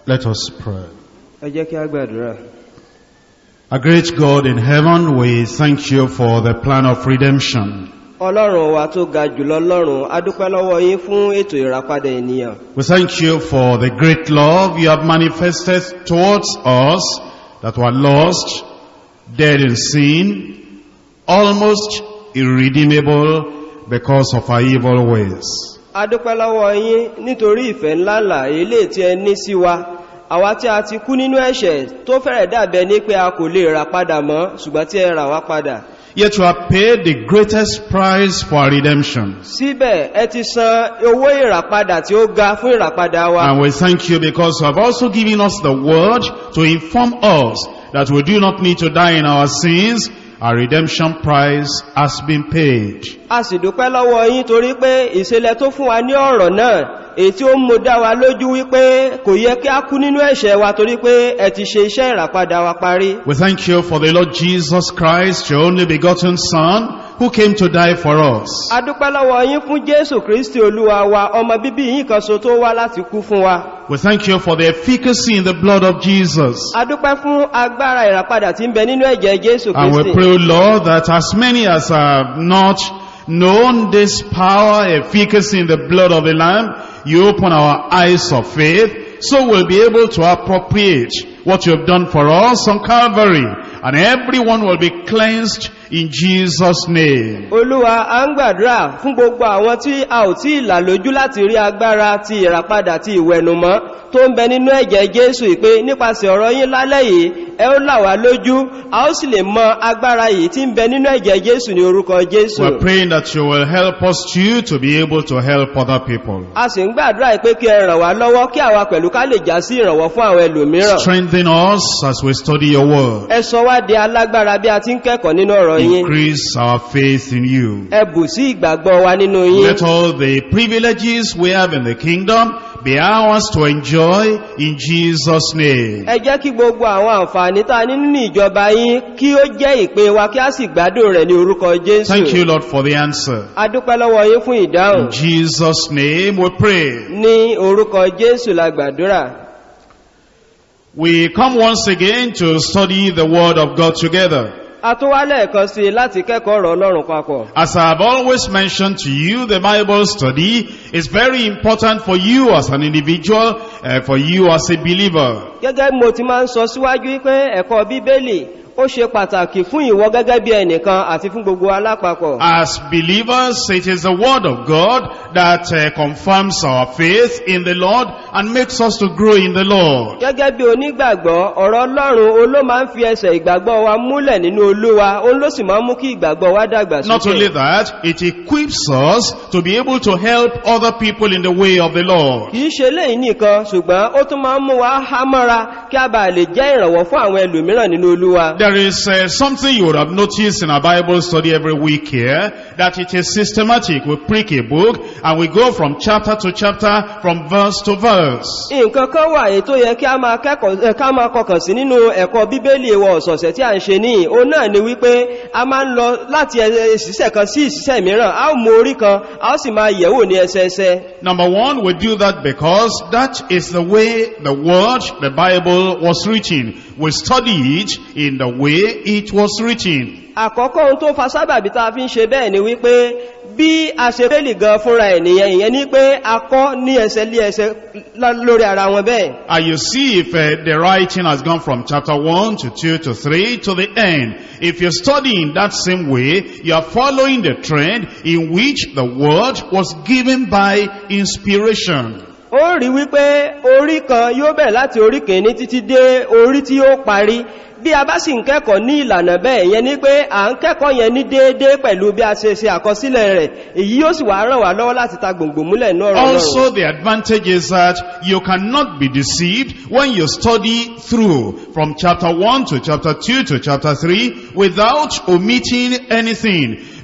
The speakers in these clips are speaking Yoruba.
Let us pray. ẹ jẹ́ kí a gbàdúrà Our great God in heaven, we thank you for the plan of redemption. ọlọ́run wa tó ga jùlọ lọ́run a dúpẹ́ lọ́wọ́ yín fún ètò ìràpadà ènìyàn We thank you for the great love you have manifested towards us that were lost, dead in sin, almost irredeemable because of our evil ways. a dúpẹ́ lọ́wọ́ yín nítorí ìfẹ́ ńláńlá èlé tí ẹ ní sí wa àwa tí a ti kú nínú ẹ̀ṣẹ̀ tó fẹ́rẹ̀ dàbẹ̀ ní pé a kò lè rà padà mọ́ ṣùgbọ́n tí ẹ rà wá padà Yet you have paid the greatest price for our redemption. síbẹ̀ ẹ ti san owó ìràpadà tí ó ga fún ìràpadà wa And we thank you because you have also given us the word to inform us that we do not need to die in our sins. Our redemption price has been paid. a sì dúpẹ́ lọ́wọ́ yín torí pé ìṣẹ̀lẹ̀ tó fún wa ní ọ̀rọ̀ náà èyí tí ó mú dá wa lójú wípé kò yẹ kí a kú nínú ẹ̀ṣẹ̀ wa torí pé ẹ ti ṣe iṣẹ́ ìràpadà wa parí We thank you for the Lord Jesus Christ, your only begotten Son, who came to die for us. a dúpẹ́ lọ́wọ́ yín fún jésù kristi olúwa wa ọmọ bíbí yín kan so tó wá láti kú fún wa We thank you for the efficacy in the blood of Jesus. a dúpẹ́ fún agbára ìràpadà tí ń bẹ nínú ẹ̀jẹ̀ jésù And we kristi pray, O Lord, that as many as have not known this power, efficacy in the blood of the Lamb, you open our eyes of faith, so we'll be able to appropriate what you have done for us on Calvary, and everyone will be cleansed in Jesus' name. olúwa a ń gbàdúrà fún gbogbo àwọn tí a ò tí ìlà lójú láti rí agbára ti ìràpadà ti ìwẹ̀nùmọ́ tó ń bẹ nínú ẹ̀jẹ̀ jésù ìpé nípasẹ̀ ọ̀rọ̀ yín lálẹ́ yìí ẹ ó là wá lójú a ó sì lè mọ agbára yìí tí ń bẹ nínú ẹ̀jẹ̀ jésù ní orúkọ jésù We're praying that you will help us too to be able to help other people. a sì ń gbàdúrà pé kí ẹ ràn wá lọ́wọ́ kí àwa pẹ̀lú ká lè já sí ìrànwọ́ fún àwọn ẹlòmíràn Strengthen us as we study your word. ẹ sọ wá di alágbára bí a ti ń kẹ́kọ̀ọ́ nínú ọ̀rọ̀ yín Increase our faith in you. ẹ bù sí ìgbàgbọ́ wa nínú yín Let all the privileges we have in the kingdom be ours to enjoy in Jesus' name. ẹ jẹ́ kí gbogbo àwọn àǹfààní tá a ní nínú ìjọba yín kí ó jẹ́ ìpín wa kí a sì gbádùn rẹ̀ ní orúkọ jésù Thank you, Lord, for the answer. a dúpẹ́ lọ́wọ́ yín fún ìdáhùn In Jesus' name we pray. ní orúkọ jésù la gbàdúrà We come once again to study the Word of God together. a tún wá lẹ́ẹ̀kan sí i láti kẹ́kọ̀ọ́ ọ̀rọ̀ ọlọ́run papọ̀ As I have always mentioned to you, the Bible study is very important for you as an individual, uh, for you as a believer. gẹ́gẹ́ bí mo ti máa ń sọ síwájú pé ẹ̀kọ́ bíbélì ó ṣe pàtàkì fún ìwọ gẹ́gẹ́ bí ẹnìkan àti fún gbogbo alápapọ̀ As believers, it is the word of God that uh, confirms our faith in the Lord and makes us to grow in the Lord. gẹ́gẹ́ bí onígbàgbọ́ ọ̀rọ̀ ọlọ́run ó ló máa ń fi ẹsẹ̀ ìgbàgbọ́ wa múlẹ̀ nínú olúwa ó ló sì máa ń mú kí ìgbàgbọ́ wa dàgbà Not only sókè that, it equips us to be able to help other people in the way of the Lord. kìí ṣe léyìn nìkan ṣùgbọ́n ó tún máa ń mú wa há mọ́ra kí a bàa lè jẹ́ ìrànwọ́ fún àwọn ẹlòmíràn nínú olúwa There is uh, something you would have noticed in our Bible study every week here, that it is systematic. We prick a book and we go from chapter to chapter, from verse to verse. nǹkan kan wà èyí tó yẹ kí a máa kẹ́kọ̀ọ́ ẹ, ká máa kọkàn sí nínú ẹ̀kọ́ bíbélì ìwọ̀ ọ̀sọ̀ọ̀sẹ̀ tí a ń ṣe níyìn òun náà ni wípé a máa ń lọ láti ẹ- ìṣiṣẹ́ kan sí ìṣiṣẹ́ mìíràn a ó mú orí kan a ó sì máa yẹ̀wò ní ẹsẹẹsẹ Number one, we do that because that is the way the word, the Bible was written. We study it in the way it was written. àkọ́kọ́ ohun tó fa sábàbí tá a fi ń ṣe bẹ́ẹ̀ ni wípé bí a ṣe bíbélì gan fúnra ènìyàn ìyẹn ni pé a kọ́ ní ẹsẹ lé ẹsẹ lá- lórí ara wọn bẹ́ẹ̀ And you see if uh, the writing has gone from chapter 1 to 2 to 3 to the end. If you study in that same way, you are following the trend in which the word was given by inspiration. ó rí wípé orí kan yóò bẹ̀rẹ̀ láti orí kìíní títí dé orí tí ó parí bí a bá sì ń kẹ́kọ̀ọ́ ní ìlànà bẹ́ẹ̀ yẹn ni pé à ń kẹ́kọ̀ọ́ yẹn ní déédé pẹ̀lú bí a ṣe ṣe àkọsílẹ̀ rẹ̀ èyí yóò sì wá ràn wá lọ́wọ́ láti ta gbòǹgbò múlẹ̀ ní ọ̀rọ̀ náà Also, the advantage is that you cannot be deceived when you study through from chapter 1 to chapter 2 to chapter 3 without omitting anything.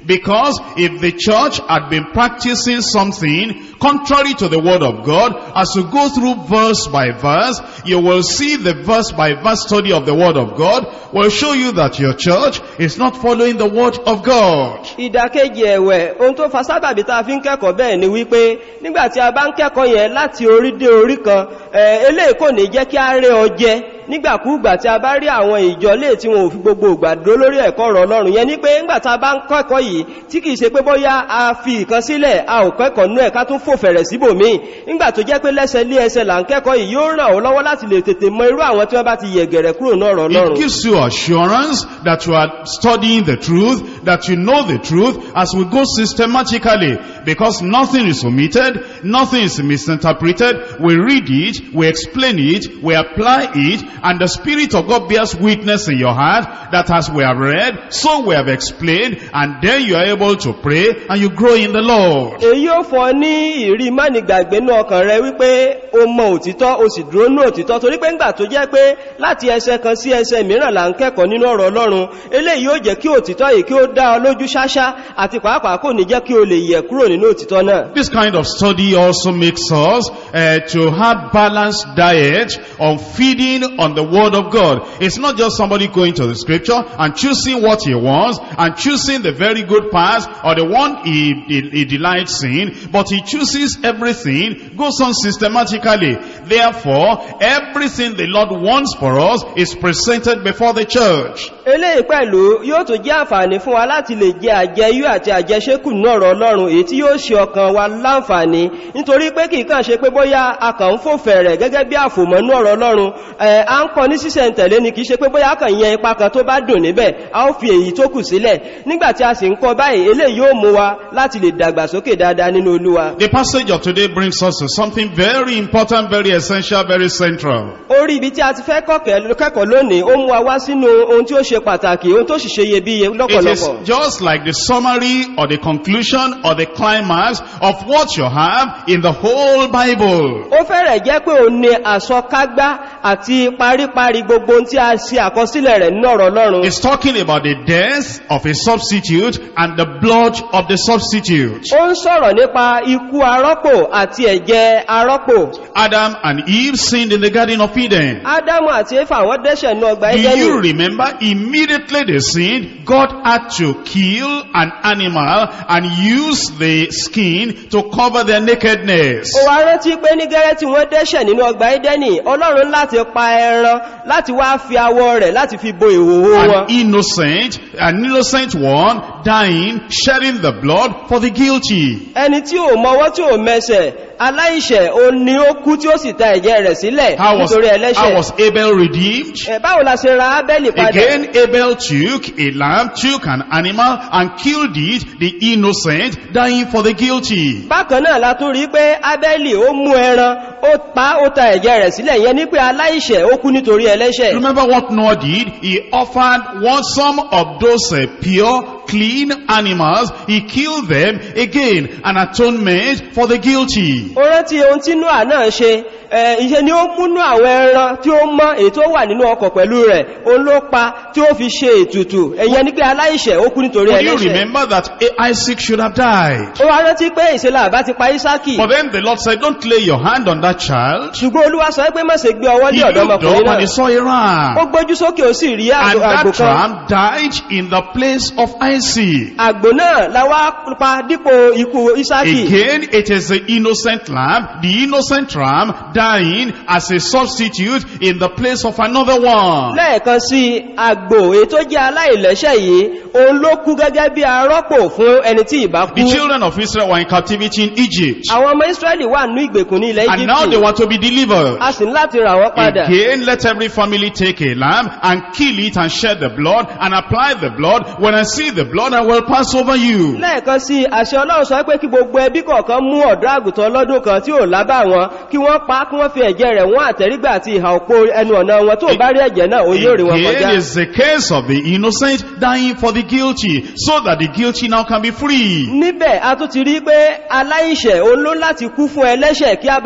Because if the church had been practicing something contrary to the word of God, as you go through verse by verse, you will see the verse by verse study of the word of God will show you that your church is not following the word of God. ìdàkejì ẹ̀wẹ̀ ohun tó fa sábàbí tá a fi ń kẹ́kọ̀ọ́ bẹ́ẹ̀ ni wípé nígbàtí a bá ń kẹ́kọ̀ọ́ yẹn láti orí dé orí kan ẹ̀ eléyìí kò ní jẹ́ kí a rẹ́ ọjẹ́ nígbàkúùgbà tí a bá rí àwọn ìjọ lè tí wọn ò fi gbogbo ìgbà dúró lórí ẹ̀kọ́ ọ̀rọ̀ ọlọ́run yẹn ní pé ńgbà tá a bá ń kẹ́kọ̀ọ́ yìí tí kìí ṣe pé bóyá a fi ìkan sílẹ̀ a ò kẹ́kọ̀ọ́ nú ẹ̀ ká tún fò fẹ̀rẹ̀ síbòmíì ńgbà tó jẹ́ pé lẹ́sẹ̀ lé ẹsẹ̀ là ń kẹ́kọ̀ọ́ yìí yóò ràn ọ́ lọ́wọ́ láti lè tètè mọ irú àwọn tí wọ́n bá ti yẹ̀gẹ̀rẹ̀ kúrò náà ọ̀rọ̀ It ọlọ́run gives you assurance that you are studying the truth, that you know the truth as we go systematically. Because nothing is omitted, nothing is misinterpreted. We read it, we explain it, we apply it, and the Spirit of God bears witness in your heart that as we have read, so we have explained, and then you are able to pray and you grow in the Lord. èyí ó fọ ní ìrí mánìgbàgbé ní ọkàn rẹ wípé o mọ òtítọ́ o sì dúró ní òtítọ́ torí pé ńgbà tó jẹ́ pé láti ẹsẹ kan sí ẹsẹ mìíràn là ń kẹ́kọ̀ọ́ nínú ọ̀rọ̀ ọlọ́run eléyìí yóò jẹ́ kí òtítọ́ yìí kí ó dá ọ lójú ṣáṣá àti pàápàá kò ní jẹ́ kí o lè yẹ̀ kúrò nínú òtítọ́ náà This kind of study also makes us uh, to have balanced diet on feeding on the word of God. It's not just somebody going to the scripture and choosing what he wants and choosing the very good parts or the one he, he, he delights in, but he chooses everything, goes on systematically. Therefore, everything the Lord wants for us is presented before the church. eléyìí pẹ̀lú yóò tó jẹ́ àǹfààní fún wa láti lè jẹ àjẹyú àti àjẹṣẹ́kù ní ọ̀rọ̀ ọlọ́run èyí tí yóò ṣe ọkàn wa láǹfààní nítorí pé kìí kàn ṣe pé bóyá a kàn ń fò fẹ̀rẹ̀ gẹ́gẹ́ bí àfòmọ́ ní ọ̀rọ̀ ọlọ́run ẹ̀ à ń kọ ní sísẹ̀ tẹ̀lé ni kìí ṣe pé bóyá a kàn yẹn ipa kan tó bá dùn níbẹ̀ a ó fi èyí tó kù sílẹ̀ nígbàtí a sì ń kọ báyìí eléyìí yóò mú wa láti lè dàgbàsókè dáadáa nínú olúwa The passage of today brings us to something very important, very essential, very central. orí ibi tí a ti fẹ́ kọ́kẹ́- kẹ́kọ̀ọ́ lónìí ó mú wa wá sínú ohun tí ó ṣe pàtàkì ohun tó sì ṣe iyebíye It is lọ́pọ̀lọpọ̀ just like the summary or the conclusion or the climax of what you have in the whole Bible. ó fẹ́rẹ̀ jẹ́ pé òun ni àsọkágbá àti paríparí gbogbo ohun tí a ṣe àkọsílẹ̀ rẹ̀ nínú ọ̀rọ̀ ọlọ́run It's talking about the death of a substitute and the blood of the substitute. ó ń sọ̀rọ̀ nípa ikú arọ́pò àti ẹ̀jẹ̀ arọ́pò Adam and Eve sinned in the Garden of Eden. ádámù àti éfà wọ́n dẹ́ṣẹ̀ ní ọgbà Do ẹgẹ́nì you remember immediately they sinned, God had to kill an animal and use the skin to cover their nakedness. ó wá rántí pé ní gẹ́rẹ́ tí wọ́n dẹ́ṣẹ̀ nínú ọgbà ẹdẹ́nì ọlọ́run láti pa ẹran láti wá fi awọ rẹ̀ láti fi bo ìhòhò wọn An innocent, an innocent one dying, shedding the blood for the guilty. ẹni tí ò mọwọ́ tí ò mẹsẹ̀ aláìṣẹ̀ o ní ó kú tí ó sì ta ẹ̀jẹ̀ rẹ̀ sílẹ̀ How was, nítorí how ẹlẹ́ṣẹ̀ was Abel redeemed? Ẹ̀, báwo la ṣe ra ábẹ́lì padà Again, Abel took a lamb, took an animal, and killed it, the innocent, dying for the guilty. bákan náà la tún rí pé ábẹ́lì ó mú ẹran ó pa ó ta ẹ̀jẹ̀ rẹ̀ sílẹ̀ yẹn ní pé aláìṣẹ̀ ó kú nítorí ẹlẹ́ṣẹ̀ Remember what Noah did? He offered one some of those uh, pure, clean animals. He killed them again, an atonement for the guilty. ó rántí ohun tí noah náà ṣe ẹ̀, ìṣe ni ó múnú àwọn ẹran tí ó mọ́ èyí tó wà nínú ọkọ̀ pẹ̀lú rẹ̀ òun ló pa tí ó fi ṣe ètùtù ẹ̀yẹn ní pé aláìṣẹ̀ ó kú nítorí But you ẹlẹ́ṣẹ̀ remember that Isaac should have died. ó wá rántí pé ìṣẹ́lá àbá ti pa ísákì But then the Lord said, don't lay your hand on that child. ṣùgbọ́n olúwa sọ pé má ṣe gbé ọwọ́ He lé looked ọ̀dọ́mọkùnrin up and he náà saw a ó ram. gbójú sókè ó sì rí And àgbò àgbò that kan ram died in the place of Isaac. àgbò náà la wá pa dípò ikú ísákì Again, it is the innocent lamb, the innocent ram dying as a substitute in the place of another one. lẹ́ẹ̀kan sí àgbò èyí tó jẹ́ aláìlẹ́ṣẹ̀ yìí òun ló kú gẹ́gẹ́ bí arọ́pò fún ẹni tí ìbá kú The children of Israel were in captivity in Egypt. àwọn ọmọ israẹli wà ní ìgbèkùn ní ilẹ̀ And now they egypt were to be delivered. a sì ní láti rà wọ́n padà Again, let every family take a lamb and kill it and shed the blood and apply the blood. When I see the blood, I will pass over you. lẹ́ẹ̀kan sí àṣẹ ọlọ́run sọ pé kí gbogbo ẹbí kọ̀ọ̀kan mú ọ̀dọ́ àgùntàn ọlọ́dún kan tí ò lábà wọn kí wọ́n pa kí wọ́n fi ẹ̀jẹ̀ rẹ̀ wọ́n àtẹ̀rígbà àti ìhà òpó ẹnu ọ̀nà wọn tó bá rí ẹ̀jẹ̀ náà ó yóò rí wọn kọjá Again is the case of the innocent dying for the guilty, so that the guilty now can be free. níbẹ̀ a tún ti rí pé aláìṣẹ̀ òun ló láti kú fún ẹlẹ́ṣẹ̀ kí a bá lè sọ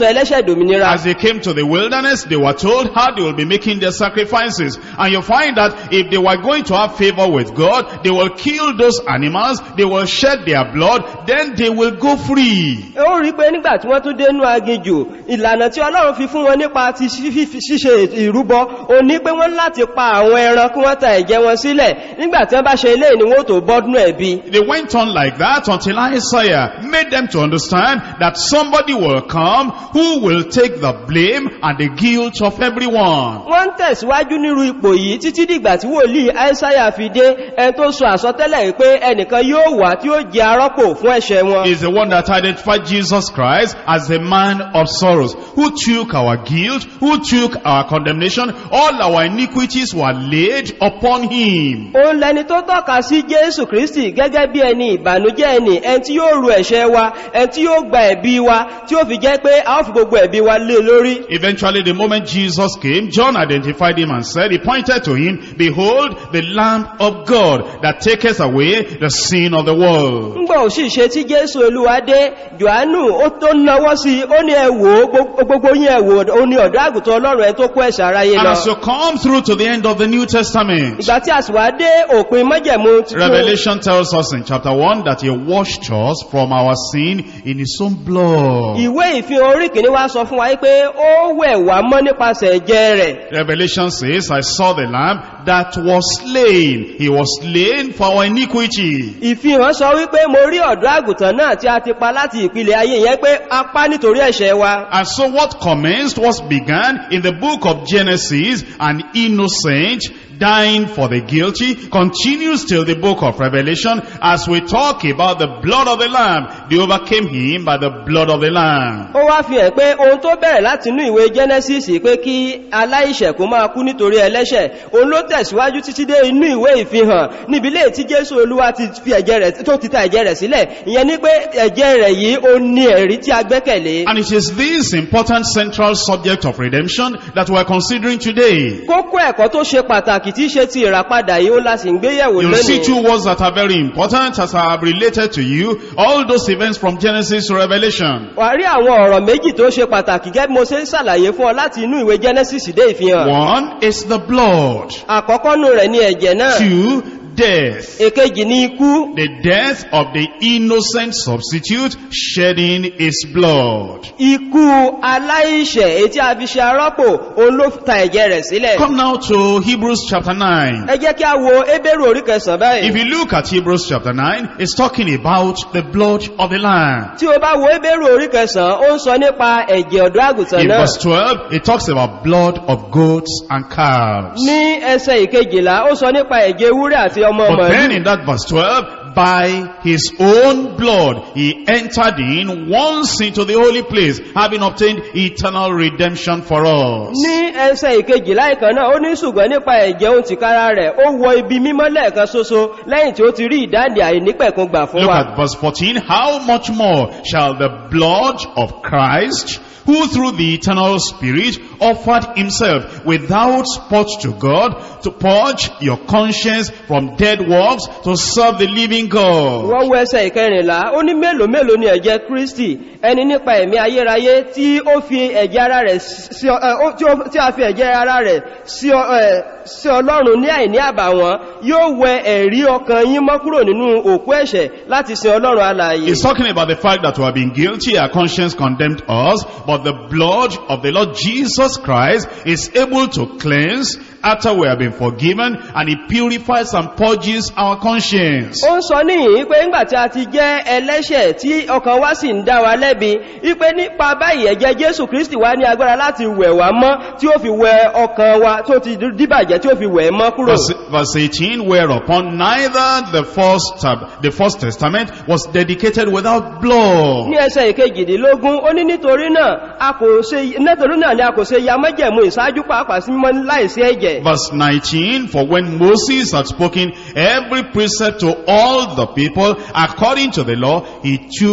ẹlẹ́ṣẹ̀ dòmìnira As they came to the wilderness, they were told how they will be making their sacrifices. And you find that if they were going to have favor with God, they will kill those animals, they will shed their blood, then they will go free. ó rí pé nígbà tí wọ́n tún dénú aginjù ìlànà tí ọlọ́run fi fún wọn nípa ti fífi- ṣíṣe ìrúbọ o ní pé wọ́n láti pa àwọn ẹran kí wọ́n ta ẹ̀jẹ̀ wọn sílẹ̀ nígbà tí wọ́n bá ṣe ilé ni wọ́n tó bọ́dún ẹ̀bi They went on like that until Isaiah made them to understand that somebody will come who will take the blame and the guilt of everyone. wọ́n ń tẹ̀síwájú nírú ipò yìí títí dìgbà tí wòlíì aísáyà fi dé ẹni tó sọ àsọtẹ́lẹ̀ yìí pé ẹnìkan yóò wà tí ó jẹ arọ́pò fún ẹ̀ṣẹ̀ wọn is the one that identified Jesus Christ as the man of sorrows, who took our guilt, who took our condemnation, all our iniquities were laid upon him. òun lẹni tó tọ́ka sí jésù kristi gẹ́gẹ́ bí ẹni ìbànújẹ́ ẹni ẹni tí yóò ru ẹ̀ṣẹ̀ wa ẹni tí yóò gba ẹ̀bi wa tí ó fi jẹ́ pé a ó fi gbogbo ẹ̀bi wa lé lórí Eventually, the moment Jesus came, John identified him and said, he pointed to him, behold, the Lamb of God that taketh away the sin of the world. ńgbà òsì ṣe tí jésù olúwa dé johannu ó tó náwọ́ sí i ó ní ẹwò gbogbo yín ẹwò ó ní ọ̀dọ́ àgùntàn ọlọ́run ẹ tó kó ẹ̀ṣẹ̀ aráyé And lọ as you come through to the end of the New Testament, ìgbà tí a sì wá dé òpin mọ́jẹ̀mú tuntun Revelation tells us in chapter 1 that he washed us from our sin in his own blood. ìwé ìfihàn orí kìíní wá sọ fún wa pé ó wẹ̀ wá mọ́ nípasẹ̀ ẹ̀jẹ̀ rẹ̀ Revelation says, I saw the lamb that was slain. He was slain for our iniquity. ìfihàn sọ wípé mo rí ọ̀dọ́ àgùntàn náà tí a ti pa láti ìpìlẹ̀ ayé yẹn pé a pa nítorí ẹ̀ṣẹ̀ wa And so what commenced was began in the book of Genesis, an innocent dying for the guilty, continues till the book of Revelation as we talk about the blood of the lamb. They overcame him by the blood of the lamb. ó wá fi hàn pé ohun tó bẹ̀rẹ̀ láti inú ìwé genesis pé kí aláìṣẹ̀ kó máa kú nítorí ẹlẹ́ṣẹ̀ òun ló tẹ̀síwájú títí dé inú ìwé ìfihàn níbi lè tí jésù olúwa ti fi ẹ̀jẹ̀ rẹ̀ tó ti ta ẹ̀jẹ̀ rẹ̀ sílẹ̀ ìyẹn ní pé ẹ̀jẹ̀ rẹ̀ yìí ó ní ẹ̀rí tí a gbẹ́kẹ̀lé And it is this important central subject of redemption that we are considering today. kókó ẹ̀kọ́ tó ṣe pàtàkì tí í ṣe ti ìràpadà yìí ó la sì ń gbéyẹ̀wò You'll see lónìí two words that are very important as I have related to you all those events from Genesis to Revelation. wà rí àwọn ọ̀rọ̀ méjì tó ṣe pàtàkì gẹ́gẹ́ bí mo ṣe ń ṣàlàyé fún ọ láti inú ìwé genesis dé ìfihàn One is the blood. àkọ́kọ́ nù rẹ̀ ní ẹ̀jẹ̀ náà Two, death. èkejì ní ikú The death of the innocent substitute shedding his blood. ikú aláìṣẹ̀ èyí tí a fi ṣe arọ́pò òun ló ta ẹ̀jẹ̀ rẹ̀ sílẹ̀ Come now to Hebrews chapter 9. ẹ jẹ́ kí a wo ebéèrè orí kẹsàn If báyìí you look at Hebrews chapter 9, it's talking about the blood of the Lamb. tí o bá wo ebéèrè orí kẹsàn ó ń sọ nípa ẹ̀jẹ̀ ọ̀dọ́ àgùntàn In náà verse 12, it talks about blood of goats and calves. ní ẹsẹ̀ ìkejìlá ó sọ nípa ẹ̀jẹ̀ ewúrẹ́ àti ọmọ But then màálù in that verse 12, by his own blood, he entered in once into the holy place, having obtained eternal redemption for us. ní ẹsẹ̀ ìkejìlá ìkan náà ó ní ṣùgbọ́n nípa ẹ̀jẹ̀ ohun tìkára rẹ̀ ó wọ ibi mímọ́ lẹ́ẹ̀kan ṣoṣo lẹ́yìn tí ó ti rí ìdáǹdè àìnípẹ̀kun gbà fún Look wa at verse 14. How much more shall the blood of Christ, who through the eternal Spirit offered himself without spot to God, to purge your conscience from dead works, to serve the living God? wọ́n wọ ẹsẹ̀ ìkẹrìnlá ó ní mélòó mélòó ni ẹ̀jẹ̀ kristi ẹni nípa ẹ̀mí ayérayé tí ó fi ẹ̀jẹ̀ ara rẹ̀ sí ọ- ẹ, ó- tí ó- tí a fi ẹ̀jẹ̀ ara rẹ̀ sí ọ- ẹ, sí ọlọ́run ní àìní àbàwọ́n yóò wẹ ẹ̀rí ọkàn yín mọ́ kúrò nínú òkú ẹ̀ṣẹ̀ láti sin ọlọ́run alààyè He's talking about the fact that we have been guilty, our conscience condemned us, but the blood of the Lord Jesus Christ is able to cleanse after we have been forgiven, and he purifies and purges our conscience. ó ń sọ níyìn pé ńgbà tí a ti jẹ́ ẹlẹ́ṣẹ̀ tí ọkàn wa sì ń dá wa lẹ́bi wípé nípa báyìí ẹ̀jẹ̀ jésù kristi wá ní agbára láti wẹ̀ wá mọ́ tí ó fi wẹ ọkàn wa tó ti díbàjẹ́ tí ó fi wẹ̀ mọ́ kúrò Verse, verse 18, whereupon neither the first, tab- the first testament was dedicated without blood. ní ẹsẹ̀ ìkejìdínlógún ó ní nítorí náà a kò ṣe nítorí náà ni a kò ṣe ya mọ́jẹ̀mú ìṣáájú pàápàá sí mímọ́ láìsí ẹ̀jẹ̀ Verse 19, for when Moses had spoken every precept to all the people according to the law, he took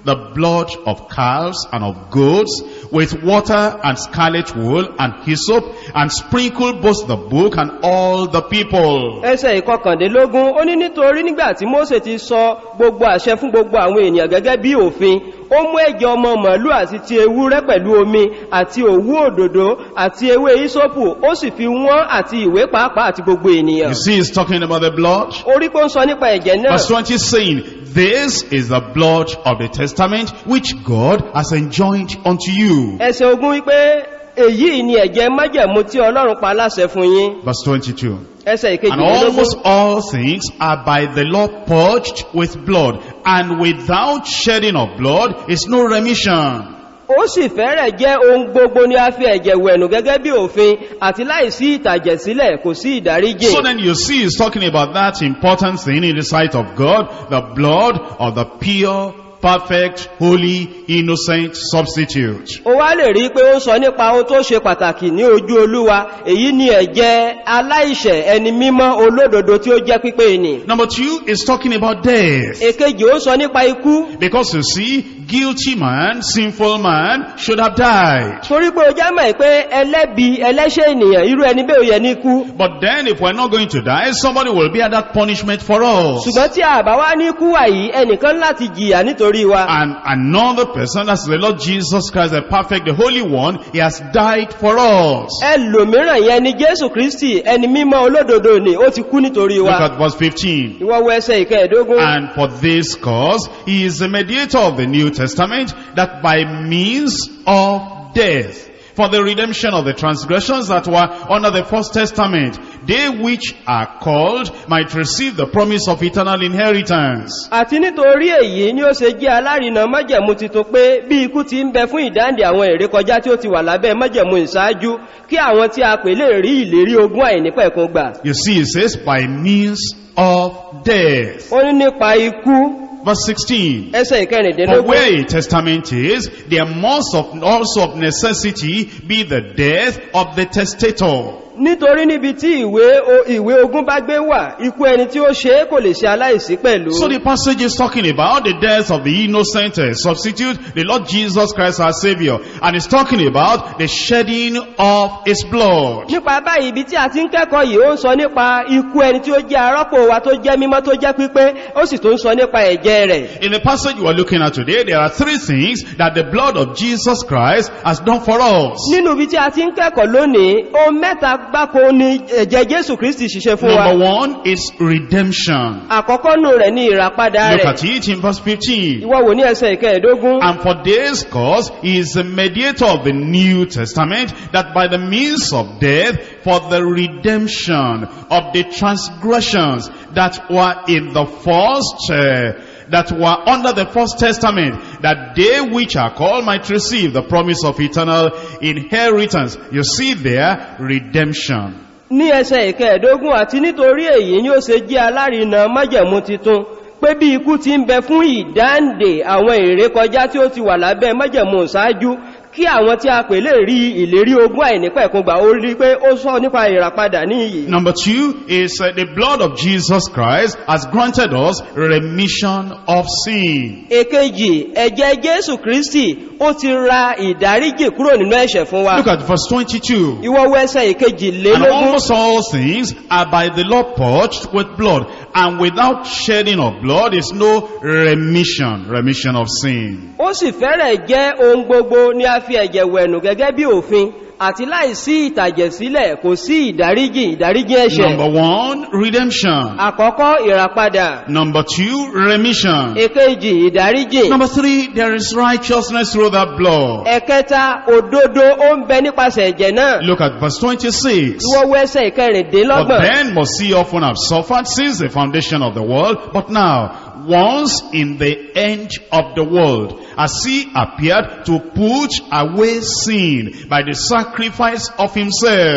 the blood of calves and of goats with water and scarlet wool and hyssop and sprinkled both the book and all the people. ẹsẹ̀ ìkọkàndínlógún ó ní nítorí nígbà tí mose ti sọ gbogbo àṣẹ fún gbogbo àwọn ènìyàn gẹ́gẹ́ bí òfin ó mú ẹ̀jẹ̀ ọmọ màálù àti ti ewúrẹ́ pẹ̀lú omi àti òwú òdòdó àti ewé ìsọ́pù ó sì fi wọ́n àti ìwé pàápàá àti gbogbo ènìyàn You see, he's talking about the blood. orí pé ó ń sọ nípa ẹ̀jẹ̀ náà Verse 20 is saying, This is the blood of the testament which God has enjoined unto you. ẹsẹ̀ ogun wípé èyí ni ẹ̀jẹ̀ májẹ̀mú tí ọlọ́run pa láṣẹ fún yín Verse 22. ẹsẹ̀ And ìkejìlélógún almost all things are by the law purged with blood, and without shedding of blood is no remission. ó sì fẹ́rẹ̀ jẹ́ ohun gbogbo ní a fi ẹ̀jẹ̀ wẹ̀nù gẹ́gẹ́ bí òfin àti láìsí ìtàjẹ̀sílẹ̀ kò sí ìdáríjì So then you see he's talking about that important thing in the sight of God, the blood of the pure, perfect, holy, innocent substitute. ó wá lè rí pé ó ń sọ nípa ohun tó ṣe pàtàkì ní ojú olúwa èyí ni ẹ̀jẹ̀ aláìṣẹ̀ ẹni mímọ́ olódodo tí ó jẹ́ pípé ni Number two is talking about death. èkejì ó sọ nípa ikú Because you see, guilty man, sinful man should have died. torí pé ó já mọ̀ pé ẹlẹ́bi ẹlẹ́ṣẹ̀ ènìyàn irú ẹni bẹ́ẹ̀ ò yẹ ní ikú But then if we're not going to die, somebody will bear that punishment for us. ṣùgbọ́n tí àbá wá ní ikú wà yìí ẹnìkan láti jìyà nítorí wa And another person, that's the Lord Jesus Christ, the perfect, the Holy One, He has died for us. ẹlòmíràn yẹn ni jésù kristi ẹni mímọ́ olódodo ni ó ti kú nítorí Look wa at verse 15. ìwọ wo ẹsẹ̀ ìkẹẹ̀dógún And for this cause, He is the mediator of the New Testament, that by means of death, for the redemption of the transgressions that were under the first testament, they which are called might receive the promise of eternal inheritance. àti nítorí èyí ni ó ṣe jẹ́ alárinà májẹ̀mú titun pé bí ikú ti ń bẹ fún ìdáǹdè àwọn èrè kọjá tí ó ti wà lábẹ́ májẹ̀mú ìṣáájú kí àwọn tí a pè lè rí ìlérí ogún àìnípẹ̀kun gbà You see, it says, by means of death. ó ní nípa ikú Verse 16. ẹsẹ̀ For ìkẹrìndínlógún where a testament is, there must of, also of necessity be the death of the testator. nítorí níbi tí ìwé o- ìwé ogún bá gbé wà ikú ẹni tí ó ṣe é kò lè ṣe aláìsí pẹ̀lú So the passage is talking about the death of the innocent uh, substitute, the Lord Jesus Christ our Savior. And it's talking about the shedding of His blood. nípa báyìí ibi tí a ti ń kẹ́kọ̀ọ́ yìí ó ń sọ nípa ikú ẹni tí ó jẹ́ arọ́pò wa tó jẹ́ mímọ́ tó jẹ́ pípé ó sì tó ń sọ nípa ẹ̀jẹ̀ rẹ̀ In the passage we are looking at today, there are three things that the blood of Jesus Christ has done for us. nínú ibi tí a ti ń kẹ́kọ̀ọ́ lónìí ohun mẹ́ta gbáko ni ẹ̀jẹ̀ jésù kristi ṣiṣẹ́ fún wa Number one is redemption. àkọ́kọ́ nù rẹ̀ ní ìràpadà Look rẹ̀ at it in verse 15. ìwọ wò ní ẹsẹ̀ ìkẹẹ̀dógún And for this cause, he is the mediator of the New Testament, that by the means of death, for the redemption of the transgressions that were in the first, uh, that were under the first testament, that they which are called might receive the promise of eternal inheritance. You see there, redemption. ní ẹsẹ̀ ìkẹẹ̀dógún àti nítorí èyí ni ó ṣe jẹ́ alárinà májẹ̀mú titun pé bí ikú ti ń bẹ fún ìdáǹdè àwọn èrè kọjá tí ó ti wà lábẹ́ májẹ̀mú ṣáájú kí àwọn tí a pè lè rí ìlérí ogún àìnípẹ̀kun gbà ó rí pé ó sọ nípa ìràpadà ní iyì Number two is uh, the blood of Jesus Christ has granted us remission of sin. èkejì ẹ̀jẹ̀ jésù kristi ó ti ra ìdáríjì kúrò nínú ẹ̀ṣẹ̀ fún wa Look at verse 22. ìwọ́wọ́ ẹsẹ̀ ìkejì And lélógún almost all things are by the law purged with blood, and without shedding of blood is no remission, remission of sin. ó sì fẹ́rẹ̀ jẹ́ ohun gbogbo ní a fi ẹ̀jẹ̀ wẹ̀nù gẹ́gẹ́ bí òfin àti láìsí ìtàjẹ̀sílẹ̀ kò sí ìdáríjì ìdáríjì ẹ̀ṣẹ̀ Number one, redemption. àkọ́kọ́ ìràpadà Number two, remission. èkejì ìdáríjì Number three, there is righteousness through that blood. ẹ̀kẹta òdodo ó ń bẹ nípasẹ̀ ẹ̀jẹ̀ náà Look at verse 26. ìwọ́wọ́ ẹsẹ̀ For ìkẹrìndínlọ́gbọ̀n then must he often have suffered since the foundation of the world, but now, once in the end of the world, as he appeared to put away sin by the sacrifice of himself.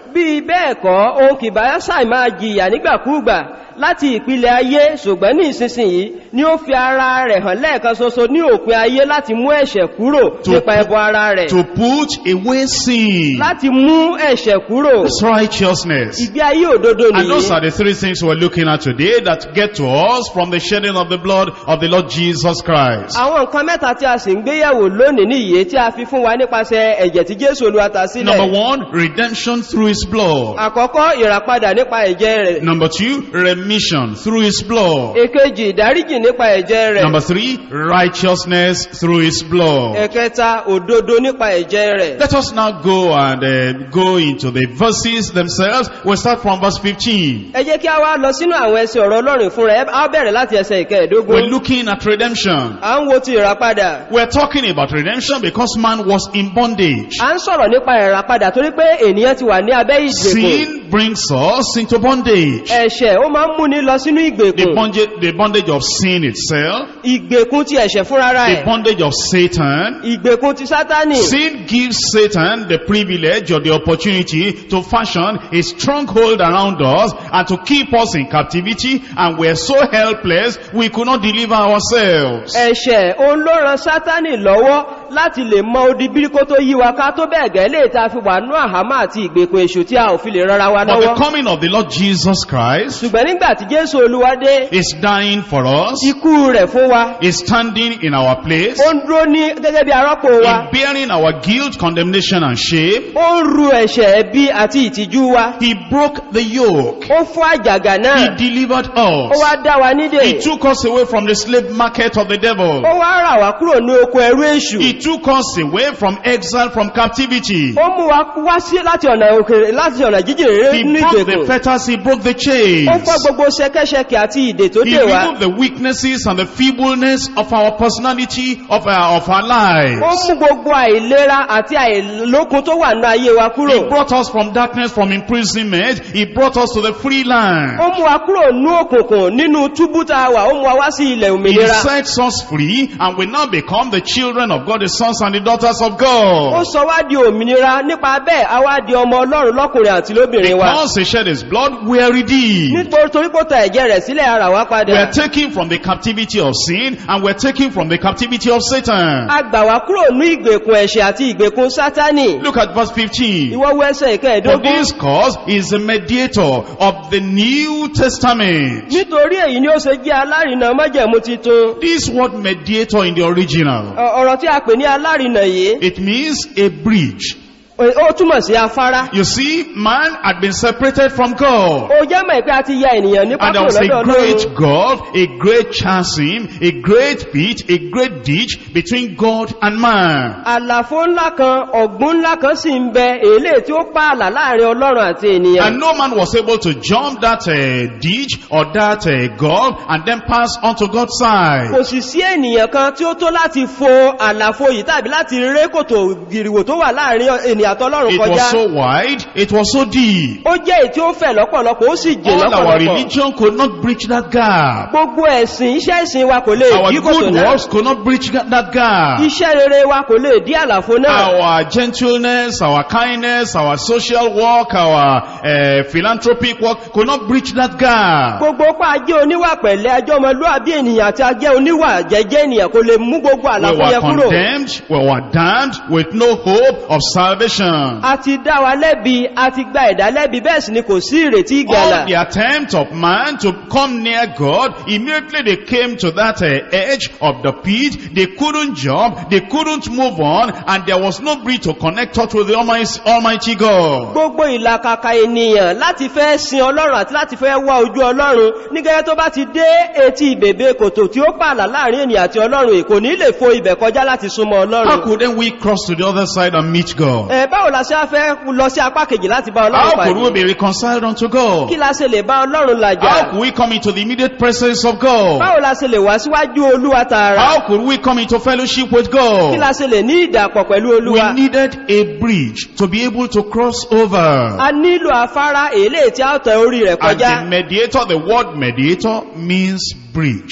bí bẹ́ẹ̀ kọ́ ohun kìbá ṣàì máa jìyà nígbàkúùgbà láti ìpìlẹ̀ ayé ṣùgbọ́n ní ìsinsìnyí ni ó fi ara rẹ̀ hàn lẹ́ẹ̀kan ṣoṣo ní òpin ayé láti mú ẹ̀ṣẹ̀ kúrò To nípa put- ẹbọ ara rẹ̀ To put away sin. láti mú ẹ̀ṣẹ̀ kúrò That's righteousness. ìgbé ayé òdodo And those nìyí are the three things we're looking at today that get to us from the shedding of the blood of the Lord Jesus Christ. àwọn nǹkan mẹ́ta tí a sì ń gbéyẹ̀wò lónìí nìyí tí a fi fún wa nípasẹ̀ ẹ̀jẹ̀ tí jésù olúwata Number sílẹ̀ one, redemption through his blood. àkọ́kọ́ ìràpadà nípa ẹ̀jẹ̀ rẹ̀ Number two, remission through his blood. èkejì ìdáríjì nípa ẹ̀jẹ̀ rẹ̀ Number three, righteousness through his blood. ẹ̀kẹta òdodo nípa ẹ̀jẹ̀ rẹ̀ Let us now go and uh, go into the verses themselves. We'll start from verse 15. ẹ jẹ́ kí a wá lọ sínú àwọn ẹsẹ̀ ọ̀rọ̀ ọlọ́run fún rẹ̀ a bẹ̀rẹ̀ láti ẹsẹ̀ We're ìkẹẹ̀dógún looking at redemption. à ń wo ti ìràpadà We're talking about redemption because man was in bondage. à ń sọ̀rọ̀ nípa ìràpadà torí pé ènìyàn ti wà ní abẹ́ ìgbèkùn Sin brings us into bondage. ẹ̀ṣẹ̀ ó máa ń múni lọ sínú The ìgbèkùn bondage, the bondage of sin itself, ìgbèkùn ti ẹ̀ṣẹ̀ fúnra the rẹ̀ bondage of Satan. ìgbèkùn ti sátánì Sin gives Satan the privilege or the opportunity to fashion a stronghold around us and to keep us in captivity and we're so helpless we could not deliver ourselves. ẹ̀ṣẹ̀ òun ló ran sátánì lọ́wọ́ láti lè mọ odi bíríkó tó yí wa ká tó bẹ́ẹ̀ gẹ́ lè ta fi wà nú àhámà àti ìgbèkùn èṣù tí a ò fi lè rọra wa But the lọ́wọ́ coming of the Lord Jesus Christ ṣùgbọ́n nígbà tí jésù olúwa dé is dying for us, ikú rẹ̀ fún wa is standing in our place, ó ń dúró ní gẹ́gẹ́ bí arọ́pò wa in bearing our guilt, condemnation and shame. ó ń ru ẹ̀ṣẹ̀ ẹbí àti ìtìjú wa He broke the yoke. ó fún àjàgà He náà delivered ó us. wá dá wa nídè He took us away from the slave market of the devil. ó wá rà wá kúrò ní oko ẹrú èṣù He took us away from exile, from captivity. ó mú wa wá sí láti ọ̀nà òkèrè láti ọ̀nà jíjìn rere He nínú broke the ìgbèkùn fetters, he broke the ó chains. fọ́ gbogbo ṣẹkẹ́ṣẹkẹ̀ àti ìdè tó He dè wá removed the weaknesses and the feebleness of our personality, of our, of our ó lives. mú gbogbo àìlera àti àìlókun tó wà ní ayé wa He kúrò brought us from darkness, from imprisonment. He brought us to the free land. ó mú wa kúrò ní òkùnkùn nínú túbú tá a wà ó mú wa wá sí ilẹ̀ He òmìnira sets us free and we now become the children of God, the sons and the daughters of ó God. sọ wá di òmìnira nípa bẹ́ẹ̀ a wá di ọmọ ọlọ́run lọ́kùnrin àti lóbìnrin wa Because he shed his blood, we are redeemed. nítorí torí kó ta ẹ̀jẹ̀ rẹ̀ sílẹ̀ ara wa We padà are taken from the captivity of sin and we're taken from the captivity of Satan. a gbà wá kúrò ní ìgbèkùn ẹ̀ṣẹ̀ àti ìgbèkùn sátánì Look at verse 15. ìwọ wo ẹsẹ̀ For ìkẹẹ̀dógún this cause is the mediator of the New Testament. nítorí èyí ni ó ṣe jẹ́ alárinà májẹ̀mú titun This word mediator in the original, Ọ- ọ̀rọ̀ tí a pè ní alárinà yìí it means a bridge. ó túmọ̀ sí afárá You see, man had been separated from God. ó jẹ́ mọ̀ pé a ti ya ènìyàn ní And there pápá was a lọ́dọ̀ ọlọ́run great gulf, a great chasm, a great pit, a great ditch between God and man. àlàfo ńlá kan ọ̀gbun ńlá kan sì ń bẹ èlé tí ó pààlà láàrin ọlọ́run àti ènìyàn And no man was able to jump that uh, ditch or that uh, gulf and then pass onto God's side. kò sì sí ènìyàn kan tí ó tó láti fo àlàfo yìí tàbí láti ré kòtò gìrìwò tó wà láàrin ènìyàn àtọlọ́run It kọjá was so wide, it was so deep. ó jẹ́ èyí tí ó fẹ̀ lọ́pọ̀lọpọ̀ ó sì jìn All our lọ́pọ̀lọpọ̀ religion could not bridge that gap. gbogbo ẹ̀sìn iṣẹ́ ìsìn wa kò lè Our dí kòtò good náà works could not bridge that gap. iṣẹ́ rere wa kò lè dí àlàfo náà Our gentleness, our kindness, our social work, our uh, philanthropic work could not bridge that gap. gbogbo pa ajé oníwà pẹ̀lẹ́ ajé ọmọlúwàbí ènìyàn àti ajé oníwà jẹ́jẹ́ ènìyàn kò lè mú gbogbo We àlàfo were yẹn kúrò condemned, we were damned with no hope of salvation. a ti dá wa lẹ́bi a ti gba ẹ̀dá lẹ́bi bẹ́ẹ̀ sì ni kò sí ìrètí ìgbàlà All the attempt of man to come near God, immediately they came to that uh, edge of the pit. They couldn't jump, they couldn't move on, and there was no bridge to connect us with the Almighty, Almighty God. gbogbo ìlàkàkà ènìyàn láti fẹ́ sin ọlọ́run àti láti fẹ́ wá ojú ọlọ́run ní gẹ́gẹ́ tó bá ti dé etí ìbèbè kòtò tí ó pààlà láàrin ènìyàn àti ọlọ́run èkò ní lè fo ibẹ̀ kọjá láti súnmọ́ How ọlọ́run could then we cross to the other side and meet God? ẹ báwo la ṣe á fẹ́ lọ sí apá kejì láti bá ọlọ́run How could we pàdé be reconciled unto God? kí la ṣe lè bá ọlọ́run How làjà could we come into the immediate presence of God? báwo la ṣe lè wá síwájú olúwa tààrà How could we come into fellowship with kí la God? ṣe lè ní ìdàpọ̀ pẹ̀lú We olúwa needed a bridge to be able to cross over. a nílò afárá èlé tí a tẹ orí rẹ̀ And kọjá the mediator, the word mediator means bridge.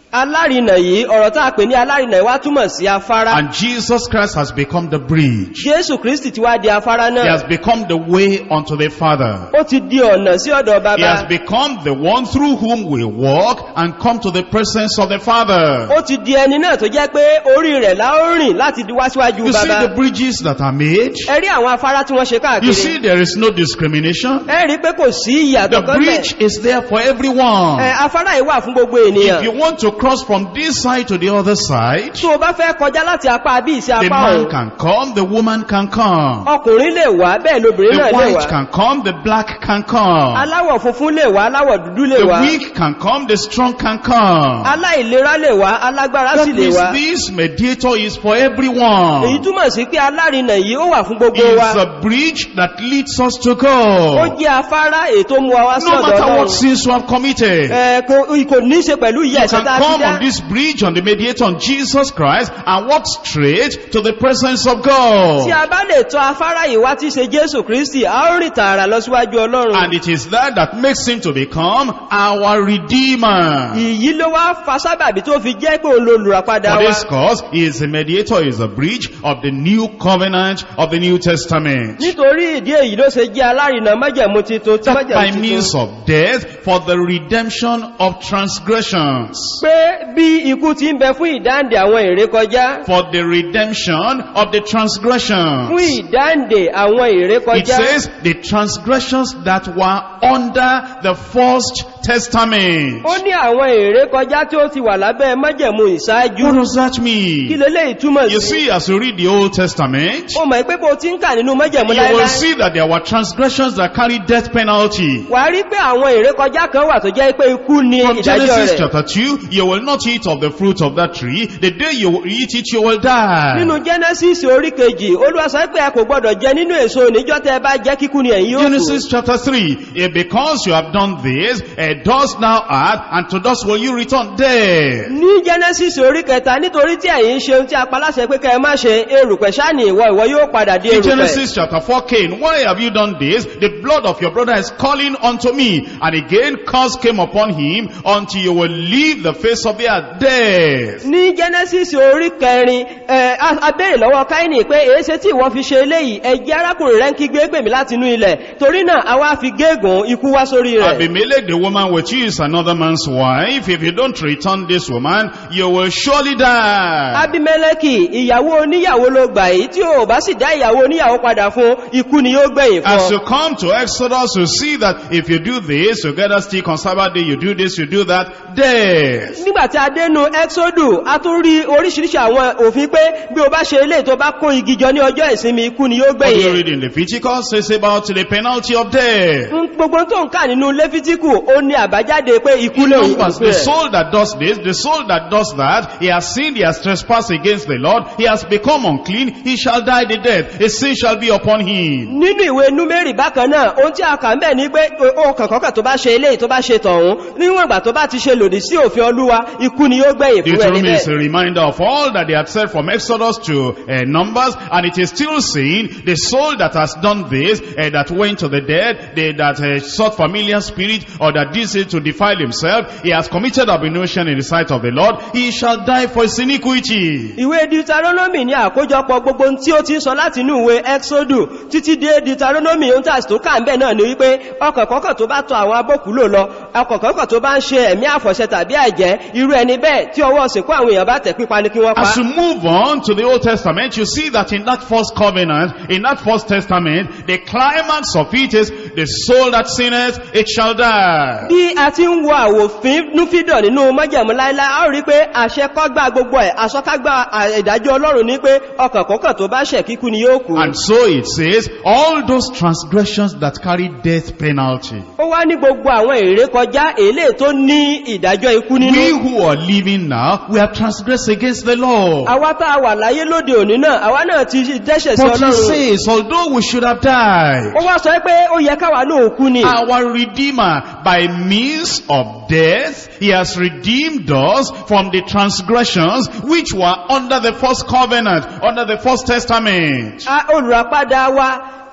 alárinà yìí ọ̀rọ̀ tá a pè ní alárinà yìí wá túmọ̀ sí afárá And Jesus Christ has become the bridge. jésù kristi ti wá di afárá He náà has become the way unto the Father. ó ti di ọ̀nà sí ọ̀dọ̀ He has bàbá become the one through whom we walk and come to the presence of the Father. ó ti di ẹni náà tó jẹ́ pé orí rẹ̀ la ó rìn láti di wá síwájú You see bàbá the bridges that are made? ẹ rí àwọn afárá tí wọ́n ṣe You see káàkiri there is no discrimination. ẹ rí pé kò sí The ìyàtọ̀ kan bridge bẹ̀ is there for everyone. Ẹ, afárá yìí wà fún gbogbo If ènìyàn you want to cross from this side to the other side, tó o bá fẹ́ kọjá láti apá bí sí the apá man ọ̀hún can come, the woman can come. ọkùnrin lè wá bẹ́ẹ̀ lóbìnrin The náà lè white wá can come, the black can come. aláwọ̀ funfun lè wá aláwọ̀ dúdú lè The wá weak can come, the strong can come. aláìlera lè wá alágbára That sì lè means wá this mediator is for èyí everyone. túmọ̀ sí pé alárinà yìí ó wà fún gbogbo It's wa a bridge that leads us to ó God. jẹ́ afárá ètò mú wa wá sí No ọ̀dọ̀ matter what Ọlọ́run sins you have committed. Ẹ, kò kò ní í ṣe pẹ̀lú ìyà You ẹ̀ṣẹ̀ can tá a ti come dá on this bridge on the mediator on Jesus Christ and walk straight to the presence of God. tí a bá lè tọ afárá yìí wá tí í ṣe jésù kristi a ó rìn tààrà lọ síwájú ọlọ́run And it is that that makes him to become our Redeemer. ìyí ló wá fa sábàbí tó fi jẹ́ pé òun ló lùràpadà For wa this cause, he is a mediator, he is a bridge of the new covenant of the New Testament. nítorí ìdí èyí ló ṣe jẹ́ alárinà májẹ̀mú titun tí That by májẹ̀mú means titun of death for the redemption of transgressions. pé bí ikú ti ń bẹ fún ìdáǹdè àwọn ìrékọjá For the redemption of the fún transgressions. ìdáǹdè àwọn It ìrékọjá says the transgressions that were under the first testament. ó ní àwọn ìrékọjá tí ó ti wà lábẹ́ májẹ̀mú What ìṣáájú does that kí mean? leléyìí túmọ̀ You sí see, as you read the Old Testament, ó mọ̀ pé bó ti ń kà nínú májẹ̀mú you will láíláí see that there were transgressions that carried death penalty. wà á rí pé àwọn ìrékọjá kan wà tó jẹ́ pé ikú ni From ìdájọ́ Genesis rẹ̀ chapter 2, you will not eat of the fruit of that tree. The day you eat it, you will die. nínú genesis orí kejì olúwa sọ pé ẹ kò gbọdọ̀ jẹ nínú èso níjọ́ tẹ́ ẹ bá jẹ́ kíkú ni ẹ̀yin yóò kú Genesis chapter 3, eh, because you have done this, eh, dust now art, and to dust will you return dead. ní genesis orí kẹta nítorí tí ẹ̀yin ṣe ohun tí a paláṣẹ pé kẹ́ ẹ má ṣe erùpẹ̀ sáni ìwọ ìwọ yóò padà di In erùpẹ̀ Genesis chapter 4, Cain, why have you done this? The blood of your brother is calling unto me. And again, curse came upon him until you will leave the face of the earth dead. ní genesis orí kẹrin ẹ a a béèrè lọ́wọ́ káínì pé èéṣe tí ìwọ fi ṣe eléyìí ẹjẹ́ arákùnrin rẹ̀ ń kígbe gbèmí láti inú ilẹ̀ torí náà a wá fi gégùn ikú wá sórí rẹ̀ Abimelech, the woman with you is another man's wife. If you don't return this woman, you will surely die. abimeleki ìyàwó oníyàwó ló gbà yìí tí ò bá sì dá ìyàwó oníyàwó padà fún ikú ni yóò gbẹ̀yìn fún As ọ. you come to Exodus, you see that if you do this, you get a stick on Sabbath day, you do this, you do that, death. nígbàtí a dénú exodu a tún rí oríṣiríṣi àwọn òfin pé bí o bá ṣe ilé tó bá kó igi jọ ní ọjọ́ ìsinmi ikú ni yóò What do you gbẹ̀yìn read in Leviticus? It's about the penalty of death. Ń- gbogbo tó ń kà nínú lẹ́fítíkù ó ní àbájáde pé ikú lè Numbers, the soul that does this, the soul that does that, he has sinned, he has trespassed against the Lord, he has become unclean, he shall die the death. A sin shall be upon him. nínú ìwé númérì bákan náà ohun tí a kà ń bẹ̀ ní pé ọkàn kọ́kàn tó bá ṣe ilé tó bá ṣe tọ̀hún níwọ̀n ìgbà tó bá ti ṣe lòdì sí òfin olúwa ikú ni yóò gbẹ̀yìn fún ẹni Deuteronomy is a bẹ́ẹ̀ reminder of all that they had said from Exodus to uh, Numbers, and it is still saying, the soul that has done this, uh, that went to the dead, they, that uh, sought familiar spirit, or that did it to defile himself, he has committed abomination in the sight of the Lord, he shall die for his iniquity. ìwé deuteronomy ní àkójọpọ̀ gbogbo ohun tí ó ti ń sọ láti inú ìwé exodu títí dé deuteronomy ohun tí a sì tó kà ń bẹ̀ náà ni wípé ọkàn kọ́kàn tó bá tọ àwọn abókùlò lọ ọkàn kọ́kàn tó bá ń ṣe ẹ̀mí àfọ̀ṣẹ tàbí àjẹ́ irú ẹni bẹ́ẹ̀ tí ọwọ́ òsìnkú àwọn èèyàn bá tẹ̀ pípa ni kí wọ́n pa As you move on to the Old Testament, you see that in that first covenant, in that first testament, the climax of it is, the soul that sinneth, it shall die. bí a ti ń wo àwòfin núfídọ̀ nínú májẹ̀mú láíláí a ó rí pé àṣẹ kọ́gbà gbogbo ẹ̀ àṣọkágbà ìdájọ́ ọlọ́run ní pé ọkàn kọ́kàn tó bá ṣẹ̀ kíkú ni yóò kú And so it says, all those transgressions that carry death penalty. ó wá ní gbogbo àwọn èrè kọjá èlé tó ní ìdájọ́ ikú We nínú who are living now, we have transgressed against the law. àwa tá a wà láyé lóde òní náà àwa náà ti dẹ́ṣẹ̀ sí But he ọlọ́run says, although we should have died, ó wá sọ pé ó yẹ káwa náà kú ni our Redeemer, by means of death, he has redeemed us from the transgressions which were under the first covenant, under the first testament. A- olùràpadà wa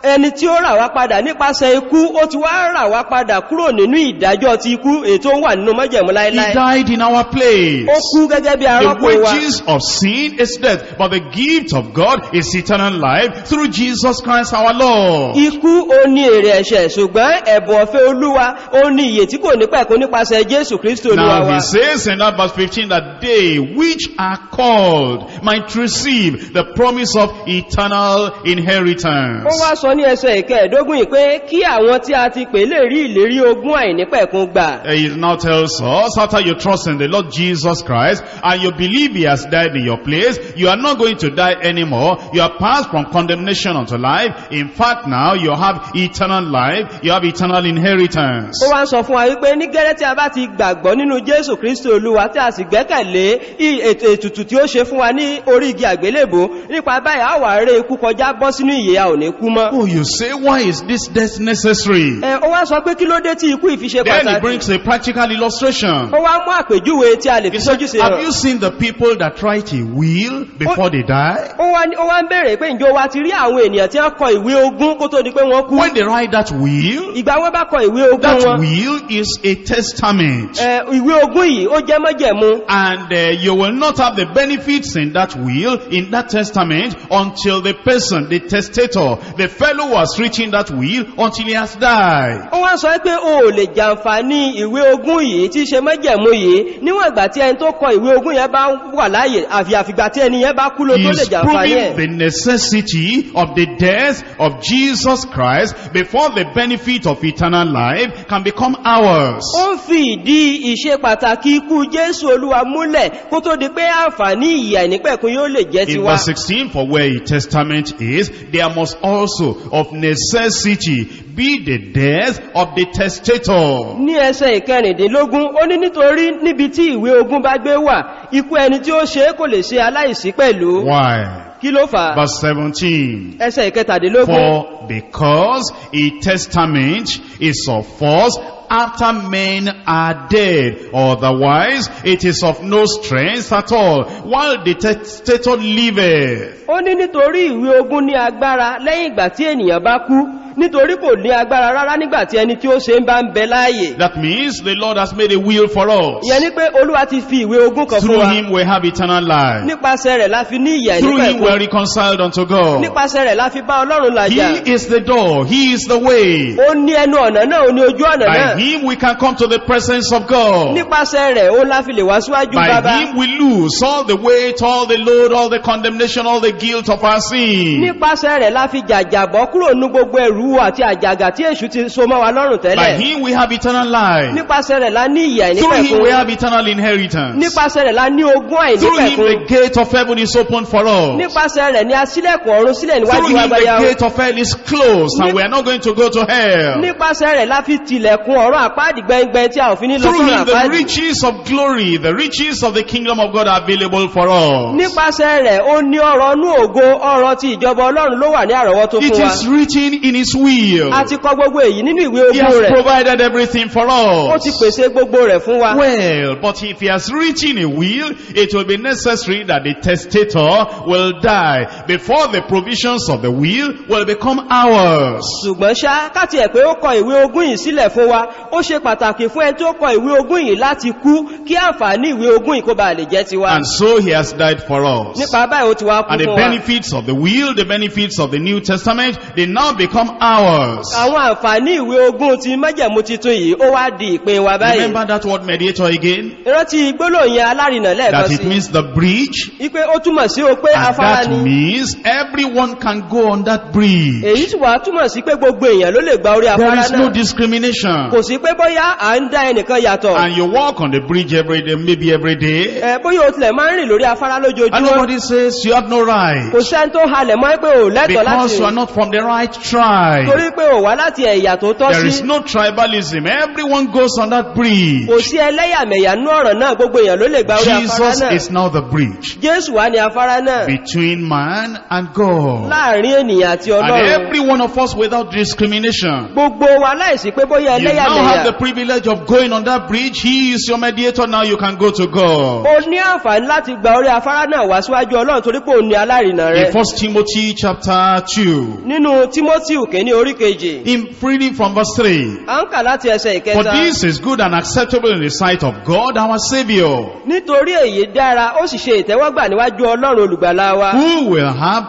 ẹni tí ó rà wá padà nípasẹ̀ ikú ó ti wá rà wá padà kúrò nínú ìdájọ́ ti ikú ètò wà nínú mọ́jẹ̀mú He láíláí died in our place. ó kú gẹ́gẹ́ bí The arọ́pò wa wages of sin is death, but the gift of God is eternal life through Jesus Christ our Lord. ikú ó ní èrè ẹ̀ṣẹ̀ ṣùgbọ́n ẹ̀bùn ọ̀fẹ́ olúwa ó ní ìyè tí kò ní pẹ̀kún nípasẹ̀ jésù kristo olúwa Now wa he says in that verse 15 that they which are called might receive the promise of eternal ó inheritance. wá sọ ní ẹsẹ̀ ìkẹẹ̀dógún yìí pé kí àwọn tí a ti pè lè rí ìlérí ogún àìnípẹ̀kún gbà He now tells us, after you trust in the Lord Jesus Christ and you believe he has died in your place, you are not going to die anymore. You are passed from condemnation unto life. In fact, now you have eternal life. You have eternal inheritance. ó wá ń sọ fún wa wípé ní gẹ́rẹ́ tí a bá ti gbàgbọ́ nínú jésù kristo olúwa tí a sì gbẹ́kẹ̀lé i- ètò ètùtù tí ó ṣe fún wa ní orí igi àgbélébò nípa báyìí a wà rẹ ikú kọjá bọ́ sínú ìyè a ò ní kú mọ́ Oh, you say, why is this death necessary? ẹ ó wá sọ pé kí ló dé tí ikú ìfi ṣe Then he pàtàkì brings a practical illustration. ó wá mú àpèjúwe tí a lè fi He said, sójú sí have hàn you seen the people that write a will before they die? ó wá ní- ó wá ń bèèrè pé ǹjọ́ wa ti rí àwọn ènìyàn tí wọ́n kọ ìwé ogún kó tó di pé wọ́n kú When they write that will, ìgbà wọ́n bá kọ ìwé ogún that wọn will is a testament. ẹ, ìwé ogún yìí ó jẹ́ mọ́jẹ̀mú And uh, you will not have the benefits in that will, in that testament, until the person, the testator, the fellow who has written that will, until he has died. ó wá sọ pé o ò lè jàǹfààní ìwé ogún yìí tí í ṣe mọ́jẹ̀mú yìí níwọ̀n ìgbà tí ẹni tó kọ ìwé ogún yẹn bá wà láàyè àfi àfìgbà tí ẹni yẹn bá kú ló He tó lè is jàǹfààní proving ẹ̀ the necessity of the death of Jesus Christ before the benefit of eternal life can become ours. ó ń fi ìdí ìṣe pàtàkì ikú jésù olúwa múlẹ̀ kó tó di pé àǹfààní ìyà ìnípẹ̀kún yóò lè jẹ́ In tiwa verse 16, for where a testament is, there must also of necessity be the death of the testator. ní ẹsẹ̀ ìkẹrìndínlógún ó ní nítorí níbi tí ìwé ogún bá gbé wà ikú ẹni tí ó ṣe é kò lè ṣe aláìsí pẹ̀lú Why? kí ló fà á Verse 17. ẹsẹ̀ ìkẹtàdínlógún For because a testament is of force after men are dead. Otherwise, it is of no strength at all, while the testator liveth. ó ní nítorí ìwé ogún ní agbára lẹ́yìn ìgbà tí ènìyàn bá kú nítorí kò ní agbára rárá nígbà tí ẹni tí ó ṣe ń bá ń bẹ láàyè That means the Lord has made a will for us. ìyẹn ni pé olúwa ti fi ìwé ogún kan fún Through wa him we have eternal life. nípasẹ̀ rẹ̀ la fi ní ìyà Through him we are ìnípẹ̀kún reconciled unto God. nípasẹ̀ rẹ̀ la fi bá ọlọ́run làjà He is the door. He is the way. ó ní ẹnu ọ̀nà náà ó ní ojú ọ̀nà By náà him we can come to the presence of God. nípasẹ̀ rẹ̀ ó la fi lè wá síwájú By bàbá him we lose all the weight, all the load, all the condemnation, all the guilt of our sin. nípasẹ̀ rẹ̀ la fi jàjàbọ́ kúrò ní gbogbo ẹ̀rú àti àjàgà tí èṣù ti so mọ́ wa lọ́rùn By tẹ́lẹ̀ him we have eternal life. nípasẹ̀ rẹ̀ la ní ìyà Through him we ìnípẹ̀kún have eternal inheritance. nípasẹ̀ rẹ̀ la ní ogún Through him àìnípẹ̀kún the gate of heaven is open for us. nípasẹ̀ rẹ̀ ni a sílẹ̀kùn ọ̀run sílẹ̀ Through níwájú him the agbáyá gate of hell is closed and we are not going to go to hell. nípasẹ̀ rẹ̀ la fi tilẹ̀kùn ọ̀run àpáàdì gbẹngbẹn tí a ò fi ní lọ Through sọ́run him the àpáàdì riches of glory, the riches of the kingdom of God are available for us. nípasẹ̀ rẹ̀ ó ní ọ̀rọ̀ nú ògo ọ̀rọ̀ ti ìjọba ọlọ́run ló wà ní àrọ́wọ́tó It fún wa is written in his will. a ti kọ gbogbo èyí nínú ìwé He ogún has rẹ̀ provided everything for ó us. ti pèsè gbogbo rẹ̀ fún wa Well, but if he has written a will, it will be necessary that the testator will die before the provisions of the will will become ours. ṣùgbọ́n ṣá káti ẹ̀ pé ó kọ ìwé ogún yìí sílẹ̀ fún wa ó ṣe pàtàkì fún ẹni tó kọ ìwé ogún yìí láti kú kí àǹfààní ìwé ogún yìí kó ba lè jẹ́ tiwa And so he has died for us. nípa báyìí ó ti wá kú And the fún wa benefits of the will, the benefits of the New Testament, they now become ours. àwọn àǹfààní ìwé ogún ti májẹ̀mú titun yìí ó wá di ìpín wa báyìí Remember that word mediator again? ìrántí gbólóhùn yẹn alárìnà lẹ́ẹ̀kan That it sí means the bridge. wípé ó túmọ̀ sí o pé And afárá that ni means everyone can go on that bridge. èyí sì wá túmọ̀ sí pé gbogbo èèyàn ló lè gba orí There afárá is no náà discrimination. kò sí pé bóyá à ń dá ẹnìkan yàtọ̀ And you walk on the bridge every day, maybe every day. ẹ bóyá o tilẹ̀ máa ń rìn lórí afárá And lójoojúmọ́ nobody says you have no right. kò sẹ́ni tó halẹ̀ mọ́ pé ò lẹ́tọ̀ọ́ láti Because you are not from the right tribe. torí pé ò wá láti ẹ̀yà tó tọ́ There is sí no tribalism. Everyone goes on that bridge. kò sí ẹlẹ́yàmẹ̀yà nú ọ̀rọ̀ náà gbogbo èèyàn ló lè gba orí afárá Jesus náà is now the bridge jésù wá ní afárá náà between man and God. láàrin ènìyàn àti And ọlọ́run every one of us without discrimination. gbogbo wa láìsí pé bóyá You now ẹlẹ́yàmẹ̀yà have the privilege of going on that bridge. He is your mediator. Now you can go to God. o ní àǹfààní láti gba orí afárá náà wá síwájú ọlọ́run torí pé òun ní alárìnà rẹ̀ In 1 Timothy chapter 2. nínú tímótíù kìíní orí kejì In reading from verse 3. à ń kà láti ẹsẹ̀ For ìkẹta this is good and acceptable in the sight of God our Savior, nítorí èyí dára ó sì ṣe ìtẹ́wọ́gbà níwájú ọlọ́run olùgbàlà wa who will have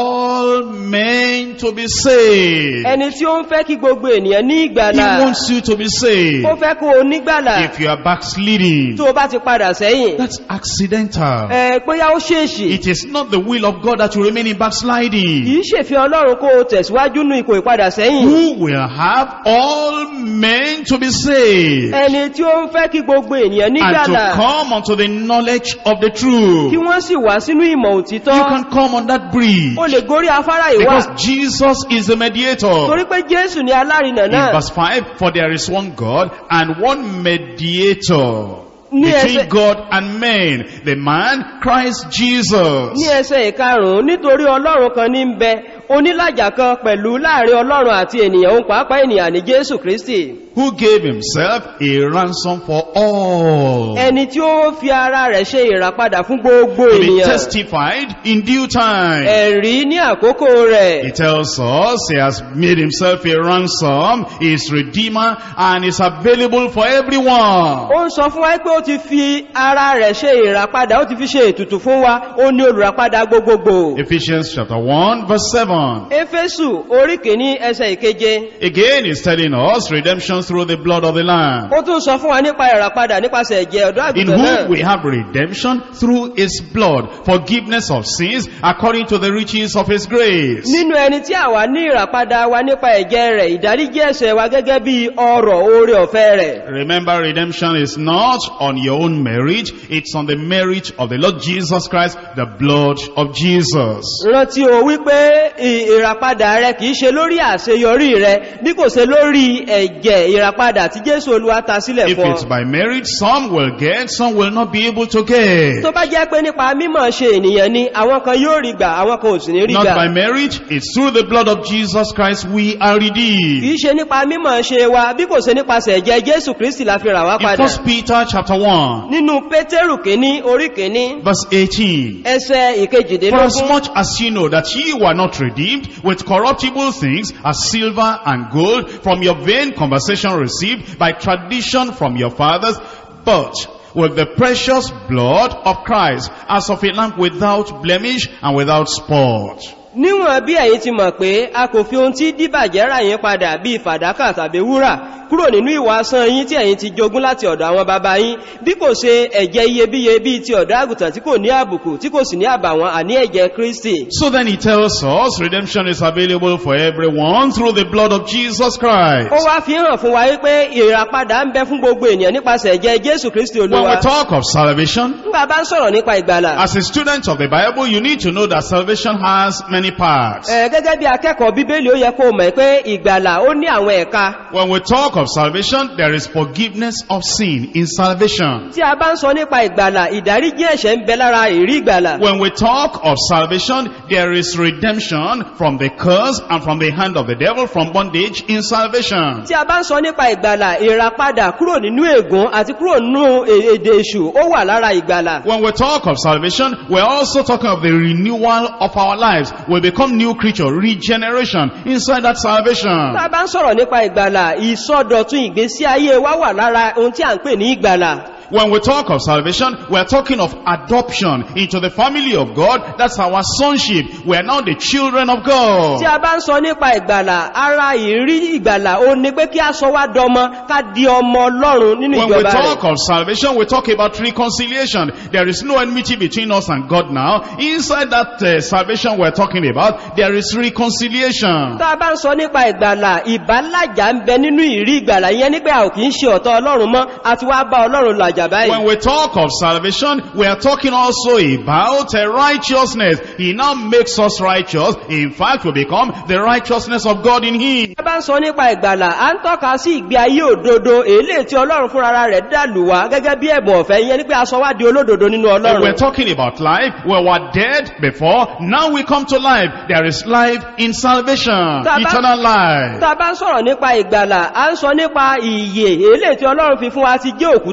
all men to be saved. ẹni tí ó ń fẹ́ kí gbogbo ènìyàn ní He ìgbàlà wants you to be saved. ó fẹ́ kó o nígbàlà If you are backsliding, tó o bá ti padà sẹ́yìn that's accidental. ẹ bóyá ó ṣèèṣì It is not the will of God that you remain in backsliding. kìí ṣèfẹ́ ọlọ́run kó o tẹ̀síwájú nú ipò ìpadà sẹ́yìn Who will have all men to be saved ẹni tí ó ń fẹ́ kí gbogbo ènìyàn and nígbàlà to come unto the knowledge of the kí truth. wọ́n sì wá sínú ìmọ̀ òtítọ́ You can come on that bridge ó lè gorí afárá ìwà because Jesus is the mediator. torí pé jésù ni alárinà In náà verse 5, for there is one God and one mediator Ní between ẹsẹ̀- God and men, the man Christ Jesus. ní ẹsẹ̀ ìkarùn-ún nítorí ọlọ́run kan ní ń bẹ onílàjà kan pẹ̀lú láàrin ọlọ́run àti ènìyàn òun pàápàá ènìyàn ní jésù kristi who gave himself a ransom for all. ẹni tí ó fi ara rẹ̀ ṣe ìràpadà fún gbogbo To be ènìyàn testified in due time. ẹ̀rí ní àkókò rẹ̀ He tells us he has made himself a ransom, he is redeemer, and is available for everyone. ó ń sọ fún wa pé ó ti fi ara rẹ̀ ṣe ìràpadà ó ti fi ṣe ètùtù fún wa ó ní olùràpadà gbogbogbò Ephesians chapter 1 verse 7. éfésù orí kìíní ẹsẹ̀ ìkeje Again he's telling us redemption through the blood of the Lamb. ó tún sọ fún wa nípa ìràpadà nípasẹ̀ ẹ̀jẹ̀ ọ̀dọ́ In àgùntàn whom náà we have redemption through his blood, forgiveness of sins according to the riches of his grace. nínú ẹni tí àwa ní ìràpadà wa nípa ẹ̀jẹ̀ rẹ̀ ìdáríjì ẹ̀ṣẹ̀ wa gẹ́gẹ́ bí ọrọ̀ oore ọ̀fẹ́ rẹ̀ Remember, redemption is not on your own merit, it's on the merit of the Lord Jesus Christ, the blood of Jesus. rántí o wípé ì- ìràpadà rẹ kìí ṣe lórí àṣeyọrí rẹ bí kò ṣe lórí ẹ̀jẹ̀ ìràpadà tí jésù olúwa ta sílẹ̀ If fún it's ọ. by merit, some will get, some will not be able to get. tó bá jẹ́ pé nípa mímọ̀ ṣe ènìyàn ni àwọn kan yóò rí gbà àwọn kan ò sì ní rí Not by gbà merit, it's through the blood of Jesus Christ we are redeemed. kìí ṣe nípa mímọ̀ ṣe wa bí kò ṣe nípasẹ̀ ẹ̀jẹ̀ jésù kristi la fi rà wá In padà 1 Peter chapter 1, nínú pétérù kìíní orí kìíní verse 18. ẹsẹ̀ For ìkejìdínlógún as much as you know that ye were not redeemed with corruptible things as silver and gold from your vain conversation received by tradition from your fathers, but with the precious blood of Christ as of a lamb without blemish and without spot. níwọ̀n bí ẹ̀yin ti mọ̀ pé a kò fi ohun tí díbàjẹ́ rà yín padà bí fàdákà tàbí wúrà kúrò nínú ìwà asán yín tí ẹ̀yin ti jogún láti ọ̀dọ̀ àwọn baba yín bí kò ṣe ẹ̀jẹ̀ iyebíye bí ti ọ̀dọ́ àgùntàn tí kò ní àbùkù tí kò sì ní àbàwọ́n àní ẹ̀jẹ̀ kristi So then he tells us redemption is available for everyone through the blood of Jesus ó Christ. wá fi hàn fún wa wípé ìràpadà ń bẹ fún gbogbo ènìyàn nípasẹ̀ ẹ̀jẹ̀ jésù kristi When we olúwa talk of salvation, nígbà bá ń sọ̀rọ̀ nípa ìgbàlà as a student of the Bible, you need to know that salvation has many parts. ẹ̀, gẹ́gẹ́ bí akẹ́kọ̀ọ́ bíbélì ó yẹ kó mọ̀ pé ìgbàlà ó ní àwọn ẹ̀ka When we talk of salvation, there is forgiveness of sin in salvation. tí a bá ń sọ nípa ìgbàlà ìdáríjì ẹ̀ṣẹ̀ ń bẹ lára ìrí ìgbàlà When we talk of salvation, there is redemption from the curse and from the hand of the devil from bondage in salvation. tí a bá ń sọ nípa ìgbàlà ìràpadà kúrò nínú ègún àti kúrò nínú è- èdè èṣù ó wà lára ìgbàlà When we talk of salvation, we're also talking of the renewal of our lives. We become new creature, regeneration inside that tá salvation. a bá ń sọ̀rọ̀ nípa ìgbàlà ìsọdọ̀tun ìgbésí ayé wa wà lára ohun tí a ń pè ní ìgbàlà When we talk of salvation, we're talking of adoption into the family of God. That's our sonship. We're now the children of God. tí a bá ń sọ nípa ìgbàlà ara ìrí ìgbàlà ó ní pé kí a sọ wá dọmọ ká di ọmọ ọlọ́run nínú When we ìjọba rẹ̀ talk of salvation, we talk about reconciliation. There is no enmity between us and God now. Inside that uh, salvation we're talking about, there is reconciliation. tá a bá ń sọ nípa ìgbàlà ìbálàjà ń bẹ nínú ìrí ìgbàlà ìyẹn ní pé a ò kì í ṣe ọ̀tọ̀ ọlọ́run mọ́ a ti wá bá ọlọ́run làjà báyìí When we talk of salvation, we are talking also about uh, righteousness. He now makes us righteous. In fact, we become the righteousness of God in Him. a bá ń sọ nípa ìgbàlà a ń tọ́ka sí ìgbé ayé òdodo èlé tí ọlọ́run fúnra rẹ̀ dàlù wá gẹ́gẹ́ bí ẹ̀bùn ọ̀fẹ́ ìyẹn ní pé a sọ wá di olódodo nínú When we're ọlọ́run talking about life, we were dead before. Now we come to life. There is life in salvation. Taba- Eternal life. tá a bá ń sọ̀rọ̀ nípa ìgbàlà a ń sọ nípa ìyè èlé tí ọlọ́run fi fún wa ti jẹ́ òkú tẹ́lẹ̀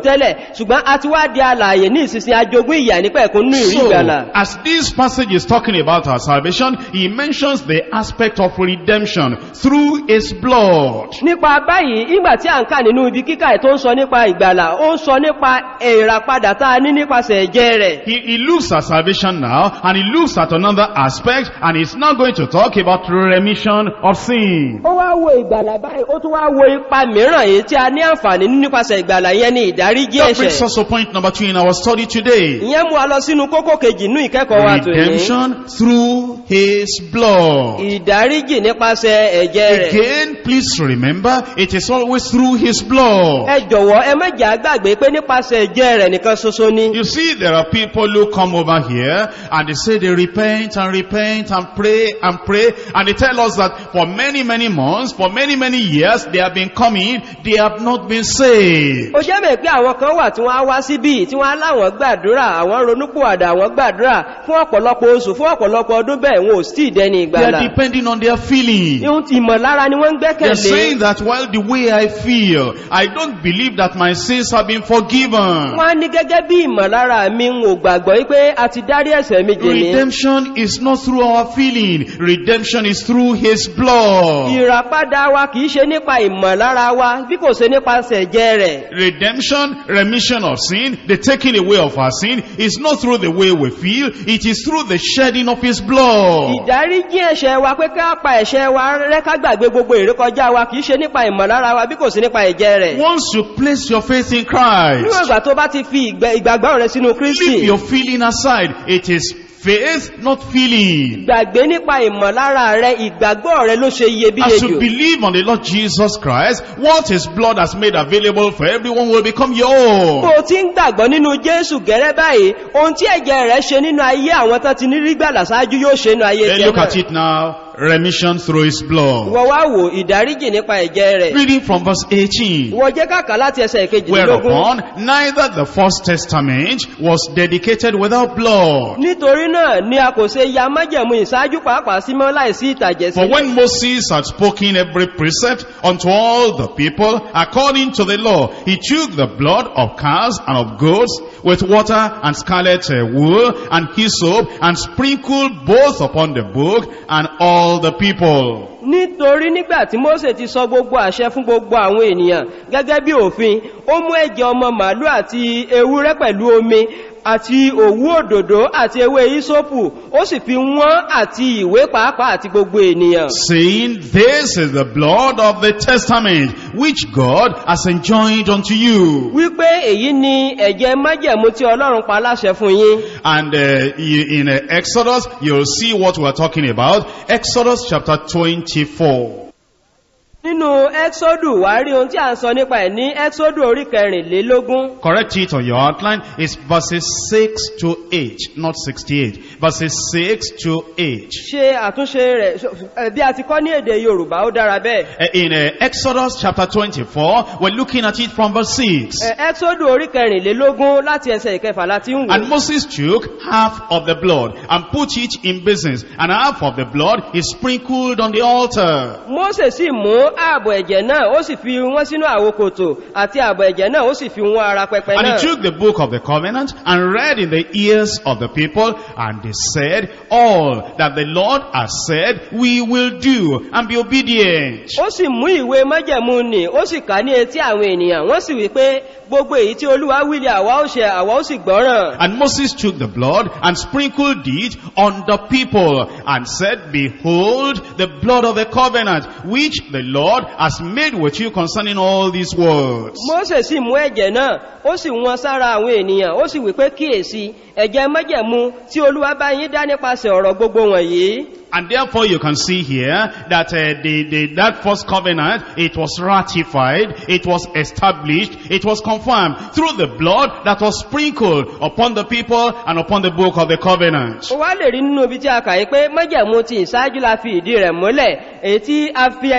ṣùgbọ́n a ti wá di alààyè ní ìsinsin ajogún ìyà nípa ẹ̀kún nínú ìrí So, ìgbàlà as this passage is talking about our salvation, he mentions the aspect of redemption through his blood. nípa báyìí ìgbà tí a ń kà nínú ibi kíkà ẹ̀ tó ń sọ nípa ìgbàlà ó ń sọ nípa ìràpadà tá a ní nípasẹ̀ ẹ̀jẹ̀ rẹ̀ He, he looks at salvation now, and he looks at another aspect, and he's now going to talk about remission of sin. ó wá wo ìgbàlà báyìí ó tún wá wo ipa mìíràn èyí tí a ní àǹfààní ní nípasẹ̀ ìgbàlà yẹn ní ìdáríjì That brings ẹ̀ṣẹ̀ us to point number two in our study today. ìyẹn mú a lọ sínú kókó kejì nínú ìkẹ́kọ̀ọ́ wa tòní Redemption through his blood. ìdáríjì nípasẹ̀ ẹ̀jẹ̀ rẹ̀ Again, please remember, it is always through his blood. ẹ jọ̀wọ́ ẹ mẹ́jẹ̀ àgbàgbé pé nípasẹ̀ ẹ̀jẹ̀ rẹ̀ nìkan ṣoṣo ni You see, there are people who come over here and they say they repent and repent and pray and pray and they tell us that for many, many months, for many, many years, they have been coming, they have not been saved. ó jẹ́ mẹ́ pé àwọn kan wà tí wọ́n á wá síbí tí wọ́n á láwọn gbàdúrà àwọn ronúpòwàdà àwọn gbàdúrà fún ọ̀pọ̀lọpọ̀ oṣù fún ọ̀pọ̀lọpọ̀ ọdún bẹ́ẹ̀ wọn ò sí ìdẹni They ìgbàlà are depending on their feeling. ihun ti ìmọ̀lára ni wọ́n ń They're gbẹ́kẹ̀lé saying that, well, the way I feel, I don't believe that my sins have been forgiven. wọ́n á ní gẹ́gẹ́ bí ìmọ̀lára mi ń ò gbàgbọ́ wípé a ti dárí ẹ̀ṣẹ̀ mi jì ní Redemption is not through our feeling. Redemption is through His blood. ìràpadà wa kìí ṣe nípa ìmọ̀lára wa bí kò ṣe nípasẹ̀ ẹ̀jẹ̀ rẹ̀ Redemption, remission of sin, the taking away of our sin is not through the way we feel, it is through the shedding of His blood. ìdáríjì ẹ̀ṣẹ̀ wa pé ká pa ẹ̀ṣẹ̀ wa rẹ́ ká gbàgbé gbogbo ìrékọjá wa kìí ṣe nípa ìmọ̀lára wa bí kò sí nípa ẹ̀jẹ̀ rẹ̀ Once you place your faith in níwọ̀n Christ, ìgbà tó bá ti fi ìgbẹ́- ìgbàgbọ́ rẹ̀ sínú leave kristi your feeling aside. It is faith, not feeling. gbàgbé nípa ìmọ̀lára rẹ̀ ìgbàgbọ́ rẹ̀ ló ṣe iyebíye As jù you believe on the Lord Jesus Christ, what His blood has made available for everyone will become your own. bó o ti ń gbàgbọ́ nínú jésù gẹ́rẹ́ báyìí ohun tí ẹ̀jẹ̀ rẹ̀ ṣe nínú ayé àwọn tán ti ní rí gbàlà ṣáájú yóò ṣe nínú ayé Then tiẹ̀ look at náà it now. Remission through His blood. ìwọ wá wò ìdáríjì nípa ẹ̀jẹ̀ rẹ̀ Reading from verse 18. ìwọ jẹ́ kàkà láti ẹsẹ̀ ìkejìlélógún Whereupon neither the first testament was dedicated without blood. nítorí náà ni a kò ṣe ya májẹ̀mú ìṣáájú pàápàá sí mọ́ láìsí ìtàjẹ̀ For sílẹ̀ when Moses had spoken every precept unto all the people according to the law, he took the blood of calves and of goats with water and scarlet uh, wool and hyssop and sprinkled both upon the book and all the people. nítorí nígbà tí Mósè ti sọ gbogbo àṣẹ fún gbogbo àwọn ènìyàn gẹ́gẹ́ bí òfin ó mú ẹ̀jẹ̀ ọmọ màálù àti ewúrẹ́ pẹ̀lú omi àti òwú òdòdó àti ewé ìsópù ó sì fi wọ́n àti ìwé pàápàá àti gbogbo ènìyàn Saying, This is the blood of the testament which God has enjoined unto you. wípé èyí ni ẹ̀jẹ̀ májẹ̀mú tí ọlọ́run pa láṣẹ fún yín And uh, in uh, Exodus, you'll see what we're talking about. Exodus chapter 24. nínú ẹ́xọ́dù wà rí ohun tí a ń sọ nípa ẹ̀ ní ẹ́xọ́dù orí kẹrìnlélógún Correct it on your outline. It's verses 6 to 8, not 68. Verses 6 to 8. ṣe àtúnṣe rẹ̀ ẹ̀, bí a ti kọ́ ní èdè yorùbá ó dára bẹ́ẹ̀ Uh, In uh, Exodus chapter 24, we're looking at it from verse 6. Ẹ̀, ẹ́xọ́dù orí kẹrìnlélógún láti ẹsẹ̀ ìkẹfà láti ń wò And Moses took half of the blood and put it in basins, and half of the blood is sprinkled on the altar. Mósè sì mú ààbò ẹ̀jẹ̀ náà ó sì fi wọ́n sínú àwokòtò àti ààbò ẹ̀jẹ̀ náà ó sì fi wọ́n ara pẹpẹ And náà. he took the book of the covenant and read in the ears of the people, and they said, All that the Lord has said, we will do, and be obedient. Ó sì mú ìwé májẹ̀mú nì, ó sì kà ní etí àwọn ènìyàn, wọ́n sì wí pé gbogbo èyí tí Olúwa wílé àwa ó ṣe àwa ó sì gbọ́ràn. And Moses took the blood and sprinkled it on the people, and said, Behold, the blood of the covenant, which the Lord has made with you concerning all these words. Mósè sì mú ẹ̀jẹ̀ náà, ó sì wọ́n sára àwọn ènìyàn, ó sì wí pé kíyèsí, ẹ̀jẹ̀ májẹ̀mú tí Olúwa bá yín dá nípasẹ̀ ọ̀rọ̀ gbogbo wọ̀nyí. And therefore you can see here that uh, the, the, that first covenant, it was ratified, it was established, it was confirmed through the blood that was sprinkled upon the people and upon the book of the covenant. Ó wá lè rí nínú ibi tí a kà yí pé májẹ̀mú ti ìṣáájú la fi ìdí rẹ̀ múlẹ̀, èyí tí a fi ẹsẹ̀ rẹ̀ múlẹ̀